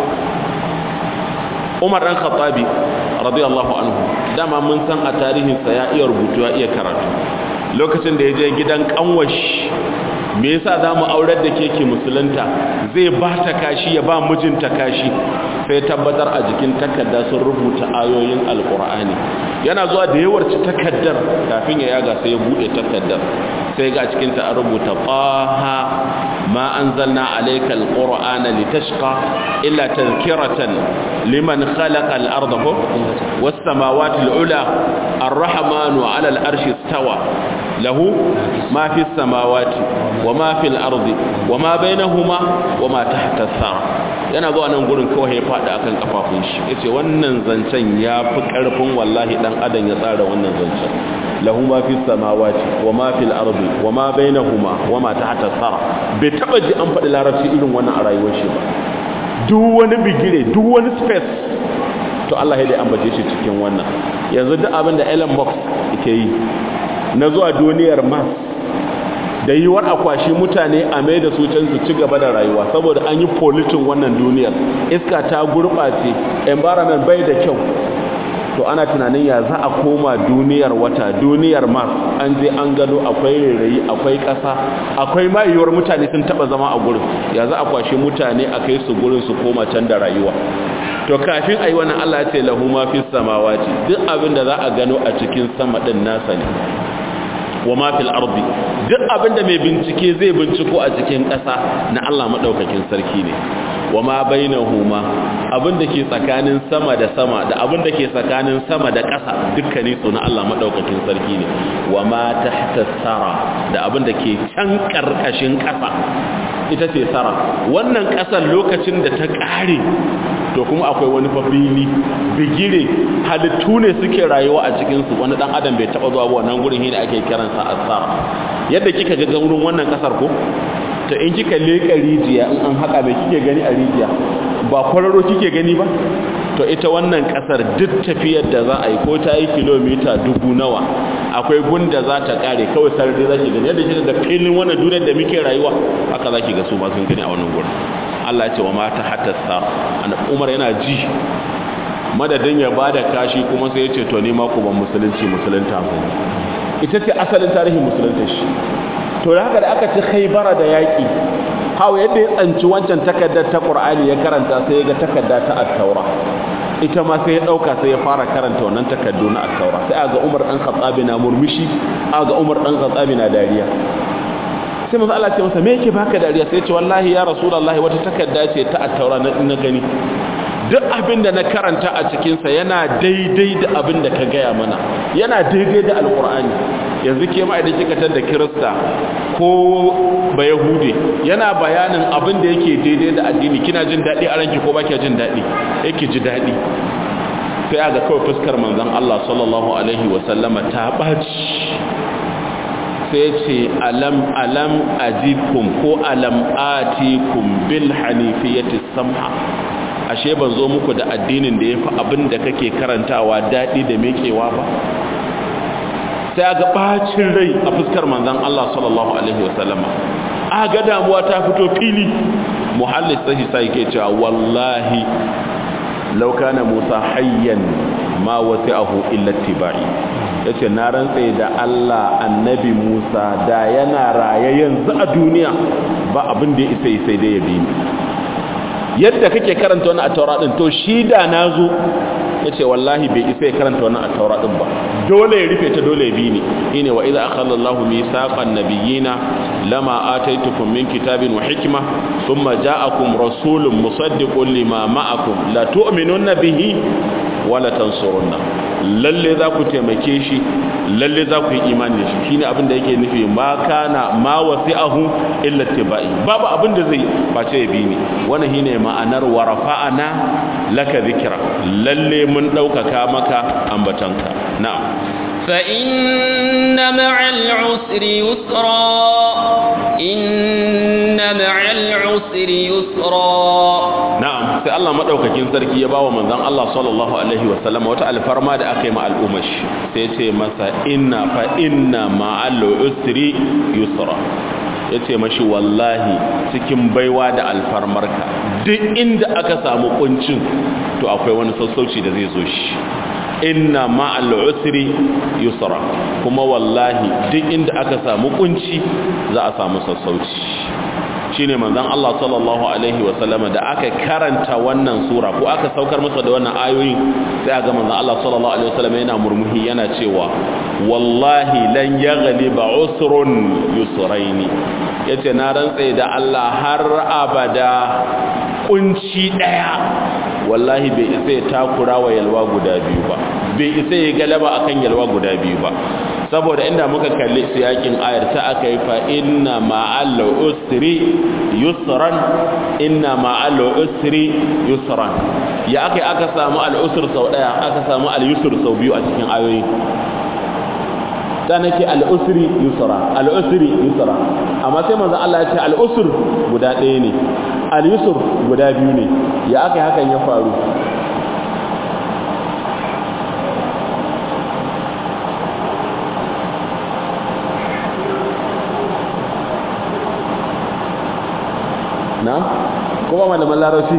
Umar dan Khattabi radiyallahu anhu dama mun san a tarihin sa ya iya rubutu ya iya karatu lokacin da ya je gidan kanwash me yasa za mu aurar da keke musulunta zai ba ta kashi ya ba mijinta kashi sai tabbatar a jikin takarda sun rubuta ayoyin alkur'ani yana zuwa da yawarci takaddar kafin ya yaga sai ya bude takaddar sai ga cikin ta an rubuta qaha ma anzalna alayka alqur'ana litashqa illa tadhkiratan liman khalaqa al-ardha was samawati al-ula ar-rahmanu 'ala al-arshi istawa lahu ma fi samawati wa ma fi al-ardi wa ma bainahuma wa ma tahta as yana zuwa nan gurin kawai ya faɗi akan kafafun shi yace wannan zancen ya fi ƙarfin wallahi dan adam ya tsara wannan zancen lahu ma fi samawati wa ma fil ardi wa ma bainahuma wa ma tahta sara bai taba ji an faɗi larabci irin wannan a rayuwar shi ba duk wani bigire duk wani space to Allah ya dai ambace shi cikin wannan yanzu duk abin da Elon Musk yake yi na zuwa duniyar Mars da yiwuwar akwashi mutane a mai da su can su ci gaba da rayuwa saboda an yi politin wannan duniyar iska ta gurɓace environment bai da kyau to ana tunanin ya za a koma duniyar wata duniyar mars an je an gado akwai rairayi akwai ƙasa akwai ma yiwuwar mutane sun taɓa zama a gurin ya za a kwashe mutane a kai su gurin su koma can da rayuwa to kafin a yi wannan allah ya ce lahu ma fi samawati duk abin da za a gano a cikin sama ɗin nasa ne wa ma fil ardi duk abinda mai bincike zai binciko a cikin ƙasa na Allah madaukakin sarki ne wa ma bainahuma abinda ke tsakanin sama da sama da abinda ke tsakanin sama da ƙasa dukkanin su na Allah madaukakin sarki ne wa ma tahta sara da abinda ke can karkashin ƙasa ita ce sara wannan ƙasar lokacin da ta ƙare to kuma akwai wani fafili bigire halittu ne suke rayuwa a cikinsu wani dan adam bai taba zuwa ba wannan gurin ne ake kiransa asara yadda kika ga gurin wannan kasar ko to in kika leka rijiya in an haka mai kike gani a rijiya ba kwararo kike gani ba to ita wannan kasar duk tafiyar da za a yi ko ta yi kilomita dubu nawa akwai gunda za ta kare kawai sarari za ki gani yadda kika ga filin wannan duniyar da muke rayuwa haka za ki ga su ma sun gani a wannan gurin Allah ya ce wa mata hatta sa Umar yana ji madadin ya bada kashi kuma sai ya ce to ni ma ku ban musulunci musulunta mu ita ce asalin tarihin musulunta shi to da haka da aka ci khaybara da yaki hawa yadda ya tsanci wancan takaddar ta Qur'ani ya karanta sai ya ga takarda ta at-Taura ita ma sai ya dauka sai ya fara karanta wannan takaddu na at-Taura sai aga Umar dan Khattab na murmushi aga Umar dan Khattab na dariya sai manzo Allah ce masa me yake baka dariya sai ya ce wallahi ya rasulullahi wata takarda ce ta at-Taura na gani duk abin da na karanta a cikinsa yana daidai da abin da ka gaya mana yana daidai da alkur'ani yanzu ke ma idan kika da kirista ko ba yahude yana bayanin abin da yake daidai da addini kina jin daɗi a ranki ko ba kya jin daɗi yake ji daɗi sai aga kawai fuskar manzon Allah sallallahu alaihi wasallama ta ɓaci sai ce alam alam ajikum ko alam atikum bil hanifiyati samha ashe ban zo muku da addinin da yafi abin da kake karantawa dadi da mekewa ba sai ga bacin rai a fuskar manzon Allah sallallahu alaihi wasallama aga damuwa ta fito fili muhallis sahi sai ke cewa wallahi law kana Musa hayyan ma wasi'ahu illa tibai yace na rantse da Allah annabi Musa da yana raye yanzu a duniya ba abin da ya isa sai dai ya bi ni yadda kake karanta wannan a taura din to shi da nazo yace wallahi bai isa ya karanta wannan a taura din ba dole ya rufe ta dole ya bi ni ine wa idza akhadha Allahu mithaqan nabiyina lama ataitukum min kitabin wa hikma thumma ja'akum rasulun musaddiqun lima ma'akum la tu'minunna bihi wa la tansurunna lalle za ku taimake shi lalle za ku yi imani da shi shine abin da yake nufi ma kana ma wasi'ahu illa tibai babu abin da zai face ya bi ni wannan shine ma'anar wa rafa'ana laka dhikra lalle mun daukaka maka ambatanka na'am fa inna ma'al usri yusra inna ma'al usri yusra na'am sai Allah madaukakin sarki ya bawa manzon Allah sallallahu alaihi wasallam wata alfarma da aka yi ma al'ummar shi sai ce masa inna fa inna ma'al usri yusra yace mashi wallahi cikin baiwa da alfarmarka duk inda aka samu kuncin to akwai wani sassauci da zai zo shi inna ma'al usri yusra kuma wallahi duk inda aka samu kunci za a samu sassauci shine manzon Allah sallallahu alaihi wasallama da aka karanta wannan sura ko aka saukar masa da wannan ayoyin sai ga manzon Allah sallallahu alaihi wasallama yana murmuhi yana cewa wallahi lan yaghliba usrun yusraini yace na rantsa da Allah har abada kunci daya wallahi bai isa ya takura wa yalwa guda biyu ba bai isa ya galaba akan yalwa guda biyu ba saboda inda muka kalli siyakin ayar ta aka yi fa inna ma'al usri yusran inna ma'al usri yusran ya aka aka samu al usr sau daya aka samu al yusr sau biyu a cikin ayoyi da nake al'usri yusra al'usri yusra amma sai manzo Allah ya ce al'usr guda ɗaya ne al-yusr guda biyu ne ya aka hakan ya faru na kuma malaman larabci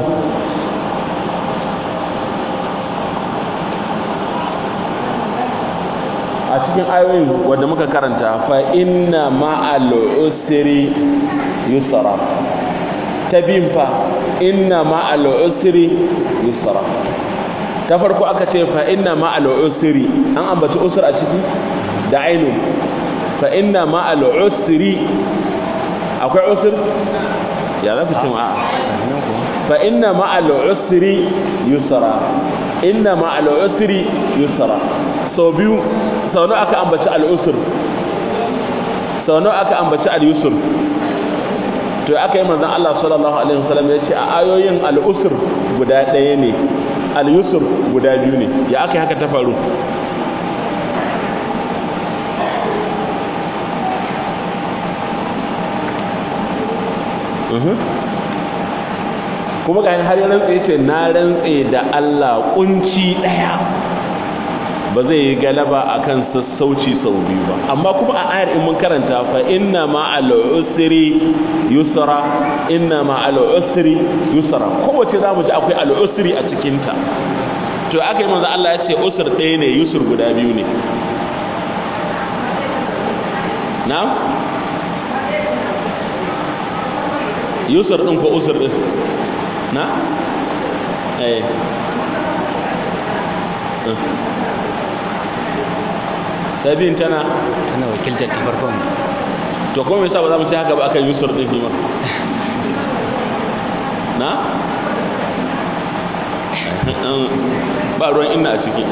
a cikin ayoyin wadda muka karanta fa inna ma'al usri yusra ta biyun fa inna ma'al usri yusra ta farko aka ce fa inna ma'al usri an ambaci usr a ciki da ainun fa inna ma'al usri akwai usr ya za ku ce ma'a fa inna ma'al usri yusra inna ma'al usri yusra sau biyu sau nawa aka ambaci al'usur sau nawa aka ambaci al'usur to aka yi manzan Allah sallallahu alaihi wasallam ya ce a ayoyin al'usur guda ɗaya ne al'usur guda biyu ne ya aka yi haka ta faru kuma ga har yi rantse ce na rantse da Allah kunci ɗaya ba zai yi galaba akan sassauci sau biyu ba amma kuma a ayar in mun karanta fa inna ma al-usri yusra inna ma al-usri yusra kowace zamu ji akwai al-usri a cikin ta to aka yi manzo Allah ya ce usr ɗaya ne yusr guda biyu ne na'am yusr din ko usr din na eh sabin tana tana wakiltar ta farkon to kuma me yasa ba za mu ci haka ba akan yusur din ma na ba ruwan inna a ciki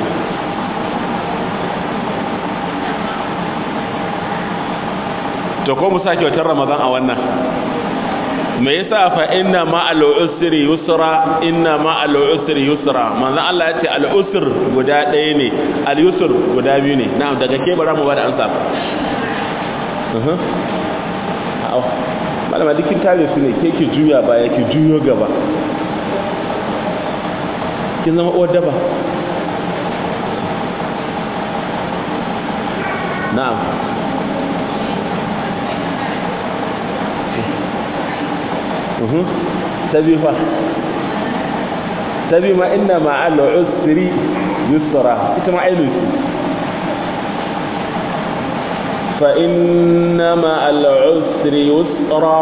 to ko mu sake watan ramadan a wannan me yasa fa inna ma al usri yusra inna ma al usri yusra manzo Allah ya ce al usr guda ɗaya ne al yusr guda biyu ne na'am daga ke bara mu bada ansa uh -huh. malama dikin tare su ne ke ki juya baya ki juyo gaba kin zama uwar daba na'am tabi fa tabi ma inna ma'al usri yusra ita ma ainu fa inna ma'al usri yusra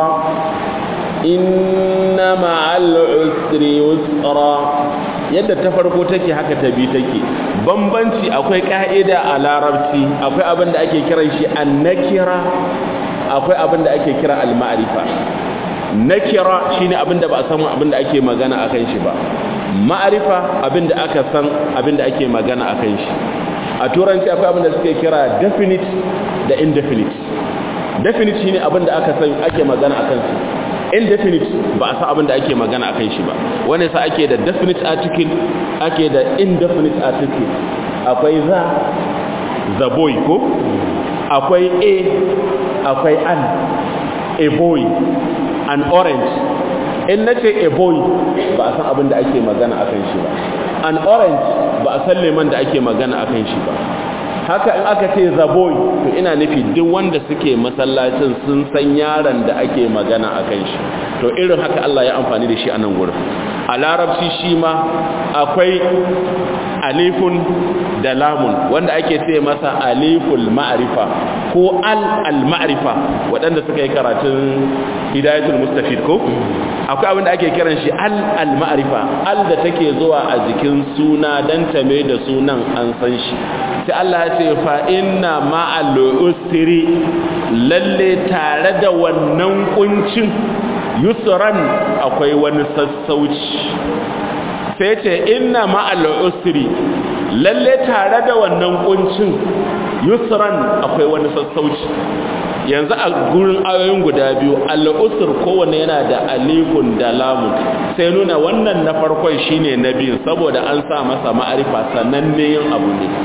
inna ma'al usri yusra yadda ta farko take haka ta bi take bambanci akwai ka'ida a larabci akwai abin da ake kiran shi annakira akwai abin da ake kira al-ma'rifa nakira shine abinda ba a san abinda ake magana akan shi ba ma'arifa abinda aka san abinda ake magana akan shi a turanci akwai abinda suke kira definite da indefinite definite shine abinda aka san ake magana akan shi indefinite ba a san abinda ake magana akan shi ba wanda yasa ake da definite article ake da indefinite article akwai za the boy ko akwai a akwai an a boy an orange in na ce a boy ba a san abin da ake magana a kan shi ba an orange ba a san leman da ake magana a kan shi ba haka in aka ce the boy to ina nufi duk wanda suke masallacin sun san yaron da ake magana a kan shi to irin haka Allah ya amfani da shi a nan gurin a larabci shi ma akwai alifun da lamun wanda ake ce masa aliful ma'rifa ko al al ma'rifa waɗanda suka yi karatun hidayatul mustafid ko akwai abin da ake kiran shi al al ma'rifa al da take zuwa a jikin suna dan tame da sunan an san shi sai Allah ya ce fa inna ma'al usri lalle tare da wannan kuncin yusran akwai wani sassauci sai ce inna ma'al usri lalle tare da wannan kuncin yusran akwai wani sassauci yanzu a gurin ayoyin guda biyu al'usr kowanne yana da alifun da lamun sai nuna wannan na farkon shine na biyu saboda an sa masa ma'arifa sannan ne yin abu ne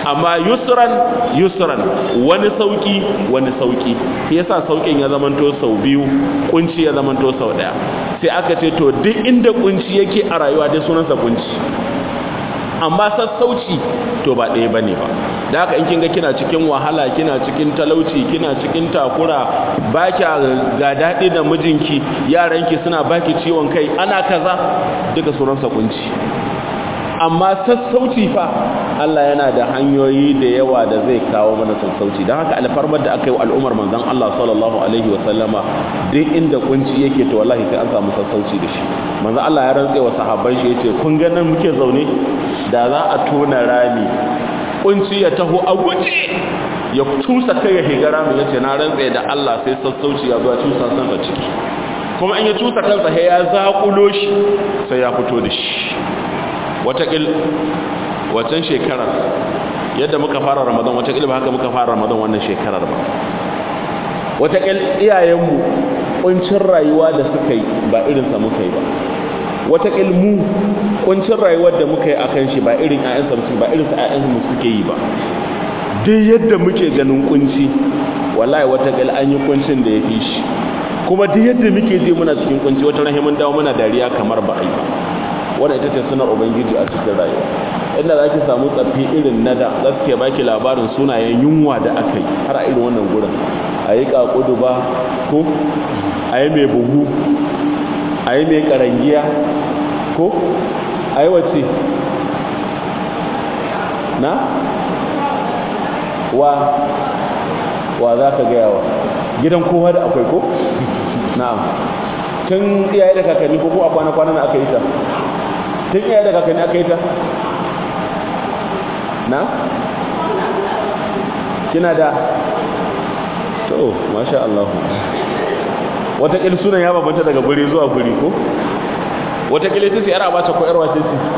amma yusran yusran wani sauki wani sauki shi yasa saukin ya zamanto sau biyu kunci ya zamanto sau daya sai aka ce to duk inda kunci yake a rayuwa dai sunansa kunci amma sassauci to ba ɗaya bane ba da haka in kin ga kina cikin wahala kina cikin talauci kina cikin takura ba kya ga daɗi da mijinki yaranki suna baki ciwon kai ana kaza duka sunansa kunci amma sassauci fa Allah yana da hanyoyi da yawa da zai kawo mana sassauci don haka alfarmar da aka yi wa al'ummar manzon Allah sallallahu alaihi wa sallama duk inda kunci yake to wallahi sai an samu sassauci da shi manzon Allah ya rantse wa sahabban shi yace kun ga nan muke zaune da za a tona rami kunci ya taho a guje ya tusa kai ya higa rami yace na rantse da Allah sai sassauci ya zo ya tusa sansa ciki kuma in ya tusa kansa sai ya zakulo shi sai ya fito da shi watakil wacan shekarar yadda muka fara ramadan watakil ba haka muka fara ramadan wannan shekarar ba watakil iyayenmu kuncin rayuwa da suka yi ba irinsa muka yi ba watakil mu kuncin rayuwar da muka yi akan shi ba irin ƴaƴansa musu ba irinsa ƴaƴansa mu suke yi ba duk yadda muke ganin kunci wallahi watakil an yi kuncin da ya fi shi kuma duk yadda muke ji muna cikin kunci wata rahimin dawo muna dariya kamar ba a yi ba wannan ita ce sunar ubangiji a cikin rayuwa inda za ki samu tsaffi irin na da za su ke baki labarin sunayen yunwa da aka yi har a irin wannan gurin a yi ƙaƙudu ba ko a yi mai buhu a yi mai ƙarangiya ko a yi wace na wa wa za ka gaya wa gidan kowa da akwai ko na'am tun iyaye da kakanni ko ko a kwana-kwana na aka yi ta tun iyaye da kakanni aka yi ta na? kina da to masha Allah watakil sunan ya babanta daga guri zuwa guri ko watakil ita ce yar abata ko yar wace ce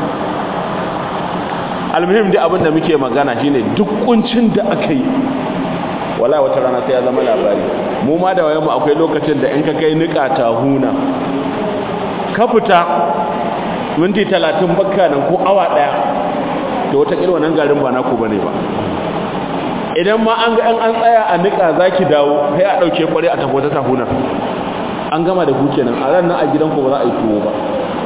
almuhim dai abin da muke magana shine duk kuncin da aka yi wala wata rana sai ya zama labari mu ma da wayanmu akwai lokacin da in ka kai nika ta huna ka fita minti talatin bakka nan ko awa daya da wata kirwa nan garin ba naku bane ba idan ma an ga an tsaya a nika zaki dawo sai a dauke kware a tafi wata tahunar an gama da ku kenan a ran nan a gidanku ba za a yi tuwo ba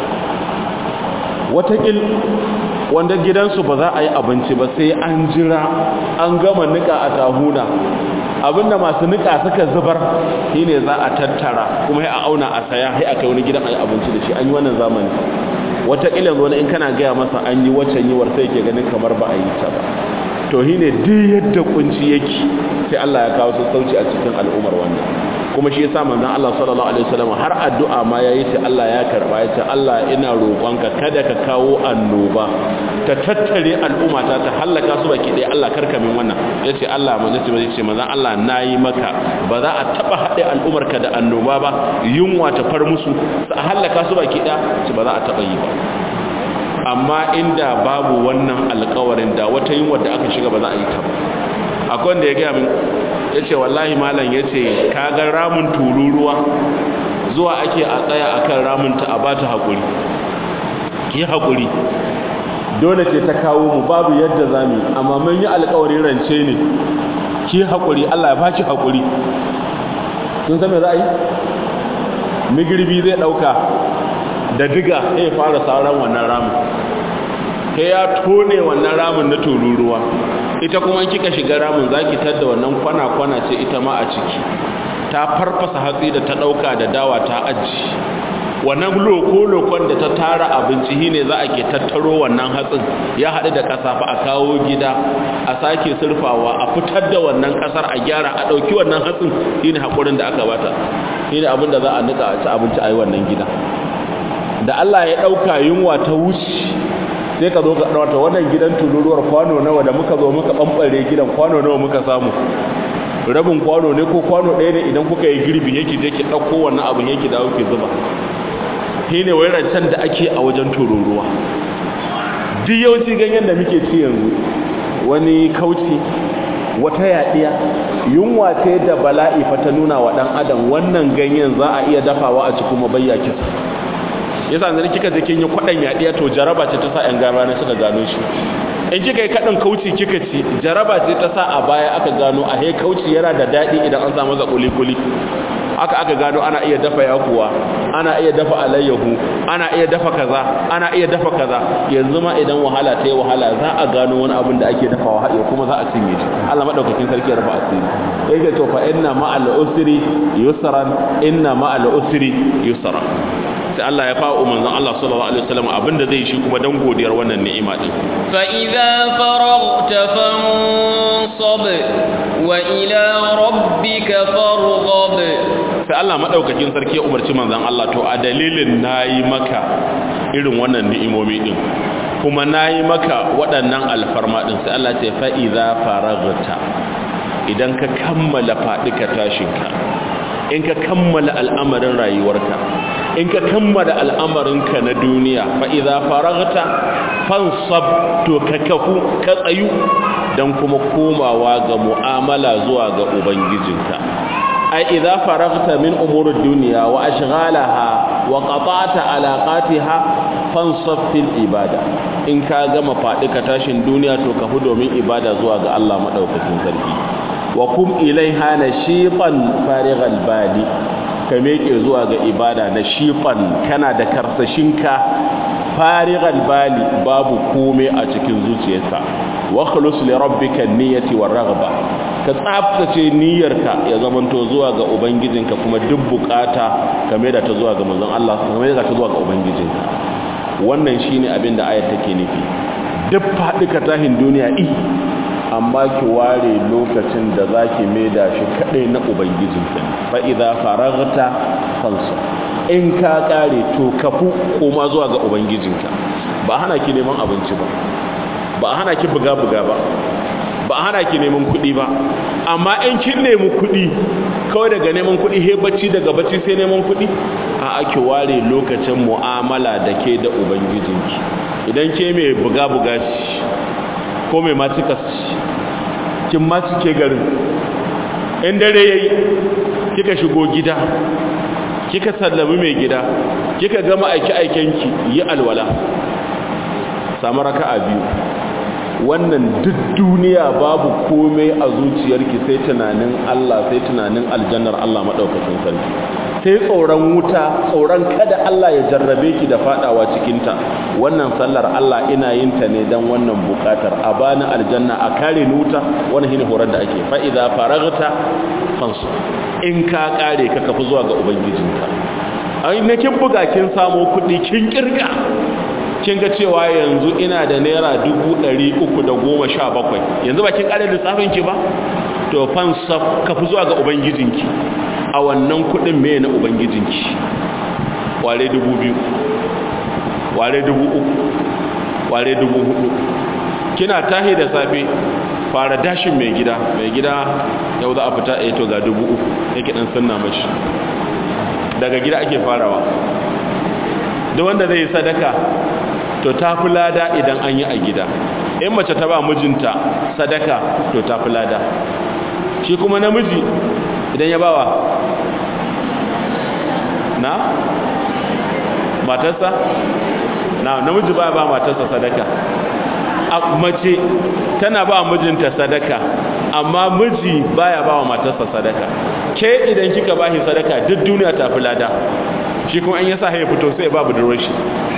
watakil wanda gidansu ba za a yi abinci ba sai an jira an gama nika a tahuna abinda masu nika suka zubar shine za a tattara kuma sai a auna a saya sai a kai wani gidan a yi abinci da shi an yi wannan zamani watakil yanzu wani in kana gaya masa an yi waccan yiwar sai ke ganin kamar ba a yi ta ba to shine duk yadda kunci yake sai Allah ya kawo sassauci a cikin al'ummar wannan kuma shi yasa manzon Allah sallallahu alaihi wasallam har addu'a ma yayi ce Allah ya karba ya ce Allah ina roƙonka kada ka kawo annoba ta tattare al'umma ta ta halaka su baki dai Allah karka min wannan yace Allah manzon ce yace manzon Allah nayi maka ba za a taba hade al'ummar ka da annoba ba yunwa ta far musu su halaka su baki da ce ba za a taba yi ba amma inda babu wannan alƙawarin da wata yunwa da aka shiga ba za a yi ta ba akwai wanda ya gaya min ya ce wallahi malam ya ce kagar ramin tururuwa zuwa ake a tsaya a kan raminta a bata haƙuri ki haƙuri dole ce ta kawo mu babu yadda za mu amma mun yi alƙawarin rance ne ki haƙuri allah ya baki haƙuri sun san me za a yi migirbi zai ɗauka da diga ya fara sauran wannan ramin sai ya tone wannan ramin na tururuwa ita kuma kika shiga ramin zaki tadda wannan kwana-kwana ce ita ma a ciki ta farfasa hatsi da ta dauka da dawa ta aji wannan loko-lokon da ta tara abinci shine za a ke tattaro wannan hatsin ya haɗu da ƙasa fa a kawo gida a sake surfawa a fitar da wannan ƙasar a gyara a ɗauki wannan hatsin shine haƙurin da aka bata shine abin da za a nika a ci abinci a yi wannan gida da Allah ya ɗauka yunwa ta wuce sai ka zo ka ɗauta wannan gidan tururuwar kwano nawa da muka zo muka ɓamɓare gidan kwano nawa muka samu rabin kwano ne ko kwano ɗaya ne idan kuka yi girbi yake je ki ɗauko wannan abin yake dawo ki zuba shi ne wai rancen da ake a wajen tururuwa duk yawanci ganyen da muke ci yanzu wani kauci wata yaɗiya yunwa ce da bala'i fa ta nuna wa ɗan adam wannan ganyen za a iya dafawa a ci kuma bayya kisa yasa yanzu kika je kin yi kwadan yadiya to jaraba ce ta sa yan gaba ne suka gano shi in kika yi kaɗin kauci kika ci jaraba ce ta sa a baya aka gano a he kauci yana da daɗi idan an samu za kuli-kuli aka aka gano ana iya dafa yakuwa ana iya dafa alayyahu ana iya dafa kaza ana iya dafa kaza yanzu ma idan wahala ta yi wahala za a gano wani abin da ake dafawa haɗe kuma za a cinye shi Allah madaukakin sarki ya rafa asiri yake to fa inna ma'al usri yusran inna ma'al usri yusra sai Allah ya fa'a manzon Allah sallallahu alaihi wasallam abinda zai shi kuma dan godiyar wannan ni'ima din fa idza faraghta fansab wa ila rabbika farghab sai Allah madaukakin sarki ya umarci manzon Allah to a dalilin nayi maka irin wannan ni'imomi din kuma nayi maka waɗannan alfarma din sai Allah ce fa idza faraghta idan ka kammala fadika tashinka in ka kammala al'amarin rayuwarka in ka kammala al'amarinka na duniya fa idza faraghta fansab to ka kafu ka tsayu dan kuma komawa ga mu'amala zuwa ga ubangijinka ai idza faraghta min umuri dunya wa ashghalaha wa qata'ta alaqatiha fansab fil ibada in ka gama faɗi ka tashin duniya to kafu domin ibada zuwa ga Allah madaukakin sarki wa kum ilaiha nashiqan farighal bali ka meke zuwa ga ibada nashiqan kana da karsashinka farighal bali babu komai a cikin zuciyarka wa khulus li rabbika niyyati war raghba ka tsaftace niyyarka ya zamanto zuwa ga ubangijinka kuma duk bukata ka da ta zuwa ga manzon Allah ka da ta zuwa ga ubangijinka wannan shine abin da ayat take nufi duk faɗi ka tahin duniya i amma ki ware lokacin da za ki maida shi kaɗai na ubangijinka fa idza faragta fansa in ka ƙare to kafu koma zuwa ga ubangijinka ba hana ki neman abinci ba ba hana ki buga buga ba ba hana ki neman kuɗi ba amma in kin nemi kuɗi kawai daga neman kuɗi he bacci daga bacci sai neman kuɗi a ake ware lokacin mu'amala da ke da ubangijinki idan ke mai buga buga ko mai matikas kin ma cike garin in dare yayi kika shigo gida kika sallami mai gida kika gama aiki aikenki yi alwala samu raka'a biyu wannan duk duniya babu komai a zuciyarki sai tunanin Allah sai tunanin aljannar Allah madaukakin sarki sai tsoron wuta tsoron kada Allah ya jarrabe ki da fadawa cikinta wannan sallar Allah ina yin ta ne dan wannan bukatar a bani aljanna a kare ni wuta wannan shine horar da ake fa idza faragta fansu in ka kare ka kafi zuwa ga ubangijinka ai ne kin buga kin samu kuɗi kin kirga kin ga cewa yanzu ina da naira dubu ɗari uku da goma sha bakwai yanzu ba kin ƙare lissafin ki ba to fansa ka fi zuwa ga ubangijinki a wannan kuɗin me na ubangijinki ware dubu biyu ware dubu uku ware dubu hudu kina tahi da safe fara dashin mai gida mai gida yau za a fita a to ga dubu uku yake ɗan sunna mashi daga gida ake farawa duk wanda zai yi sadaka to ta fi lada idan an yi a gida in mace ta ba mijinta sadaka to ta fi lada shi kuma namiji idan ya bawa na matarsa na namiji ba ba matarsa sadaka a mace tana ba mijinta sadaka amma miji baya ba wa matarsa sadaka ke idan kika bashi sadaka duk duniya ta fi lada shi kuma an yasa ya fito sai babu durar shi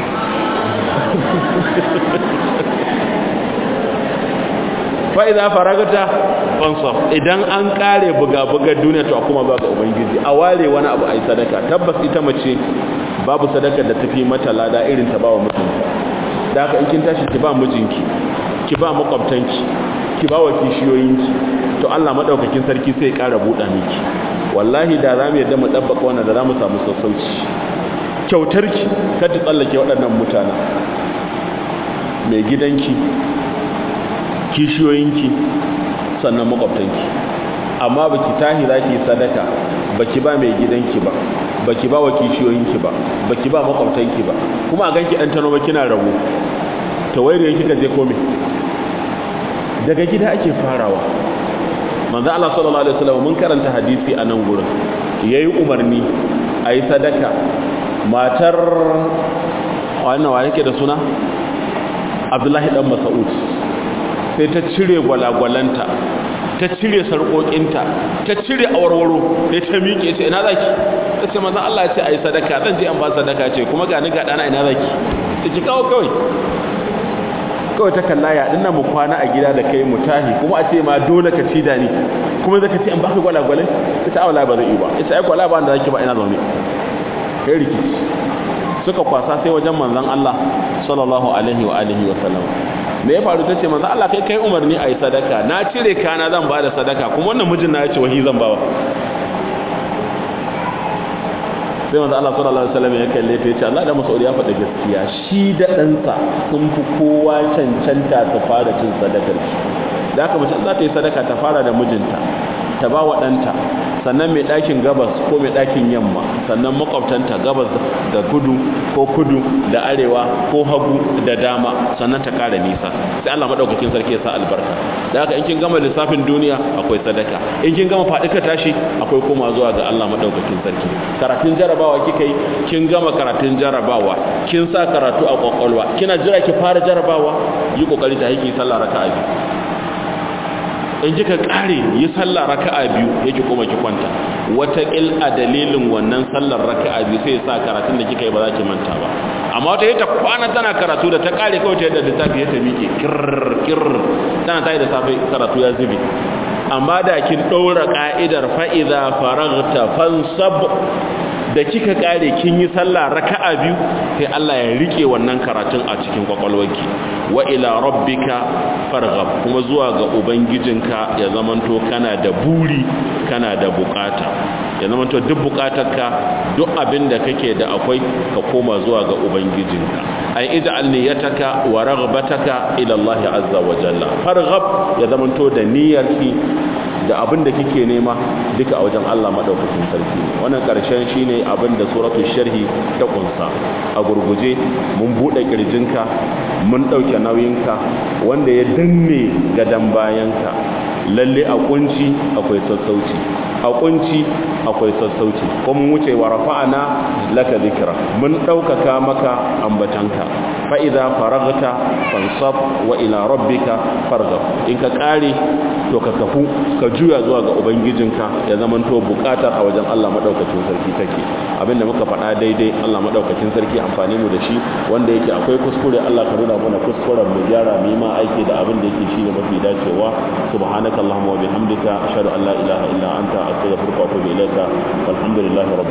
fa'iza faragata fansaf idan an kare buga-bugar duniya to kuma ba ga ubangiji a ware wani abu a yi sadaka tabbas ita mace babu sadaka da tafi mata lada irin ta ba wa mijinta da haka in kin tashi ki ba mijinki ki ba makwabtanki ki ba wa kishiyoyinki to Allah madaukakin sarki sai ya kara buɗa miki wallahi da za mu yadda mu dabbaka wannan da za mu samu sassauci kyautarki kar ta tsallake waɗannan mutanen mai gidanki kishiyoyinki sannan makwabtanki amma baki tahi zaki sadaka baki ba mai gidanki ba baki ba wa kishiyoyinki ba baki ba makwabtanki ba kuma a ganki dan tano ba kina rabu to waire kika je komai daga gida ake farawa manzo Allah sallallahu alaihi wasallam mun karanta hadisi a nan gurin yayi umarni ayi sadaka matar wannan wa yake da suna Abdullahi dan Mas'ud sai ta cire gwalagwalanta ta cire sarƙoƙinta ta cire awarwaro sai ta miƙe ce ina zaki ta ce manzon Allah ya ce ayi sadaka zan je an ba sadaka ce kuma ga ni ga dana ina zaki ta ki kawo kawai kawai ta kalla ya dinnan mu kwana a gida da kai mu tahi kuma a ce ma dole ka ci da ni kuma zaka ce an baka gwalagwalai ita awala ba zai yi ba ita ai gwala ba da zaki ba ina zaune kai rikici suka kwasa sai wajen manzon Allah sallallahu alaihi wa alihi wa sallam me ya faru tace manzon Allah kai kai umarni ayi sadaka na cire kana zan bada sadaka kuma wannan mijin na yace wahi zan bawa sai manzon Allah sallallahu alaihi wa sallam ya kalle ta yace Allah da Mas'ud ya faɗa gaskiya shi da ɗansa sun fi kowa cancanta ta fara cin sadakar shi da haka mace za ta yi sadaka ta fara da mijinta ta ba wa ɗanta sannan mai ɗakin gabas ko mai ɗakin yamma sannan makwabtanta gabas da kudu ko kudu da arewa ko hagu da dama sannan ta ƙara nisa sai Allah maɗaukakin sarki ya sa albarka da haka in kin gama lissafin duniya akwai sadaka in kin gama faɗi ka tashi akwai koma zuwa ga Allah maɗaukakin sarki karatun jarabawa kika yi kin gama karatun jarabawa kin sa karatu a kwakwalwa kina jira ki fara jarabawa yi kokari ta haiki sallah raka'a biyu in kika kare yi sallah raka'a biyu yake kuma ki kwanta wata il a dalilin wannan sallar raka'a biyu sai sa karatun da kika yi ba za ki manta ba amma wata yata kwana tana karatu da ta kare kawai ta yadda littafi ya ta miƙe kirr kirr tana tayi da safe karatu ya zube amma da kin ɗaura ka'idar fa'iza faragta fansab da kika kare kin yi sallah raka'a biyu sai Allah ya rike wannan karatun a cikin kwakwalwarki wa ila rabbika farghab kuma zuwa ga ubangijinka ya zamanto kana da buri kana da bukata ya zamanto duk bukatarka duk abin da kake da akwai ka koma zuwa ga ubangijinka ai ij'al niyyataka wa raghbataka ila Allah azza wa jalla farghab ya zamanto da niyyarki da abin da kike nema duka a wajen Allah madaukakin sarki wannan karshen shine abin da suratul sharhi ta kunsa a gurguje mun bude kirjinka mun dauke nauyinka wanda ya danne gadan bayanka lalle a kunci akwai sassauci a kunci akwai sassauci ko mun wuce wa rafa'ana laka dhikra mun daukaka maka ambatanka fa idza faragta fansab wa ila rabbika farghab in ka kare to ka kafu ka juya zuwa ga ubangijinka ya zaman to bukatar a wajen Allah madaukakin sarki take abinda muka faɗa daidai Allah madaukakin sarki amfani mu da shi wanda yake akwai kuskure Allah ka nuna mana kuskuren mu gyara mu yi ma aiki da abin da yake shi ne mafi dacewa subhanaka allahumma wa bihamdika ashhadu an la ilaha illa anta astaghfiruka wa atubu ilaika walhamdulillahi rabbil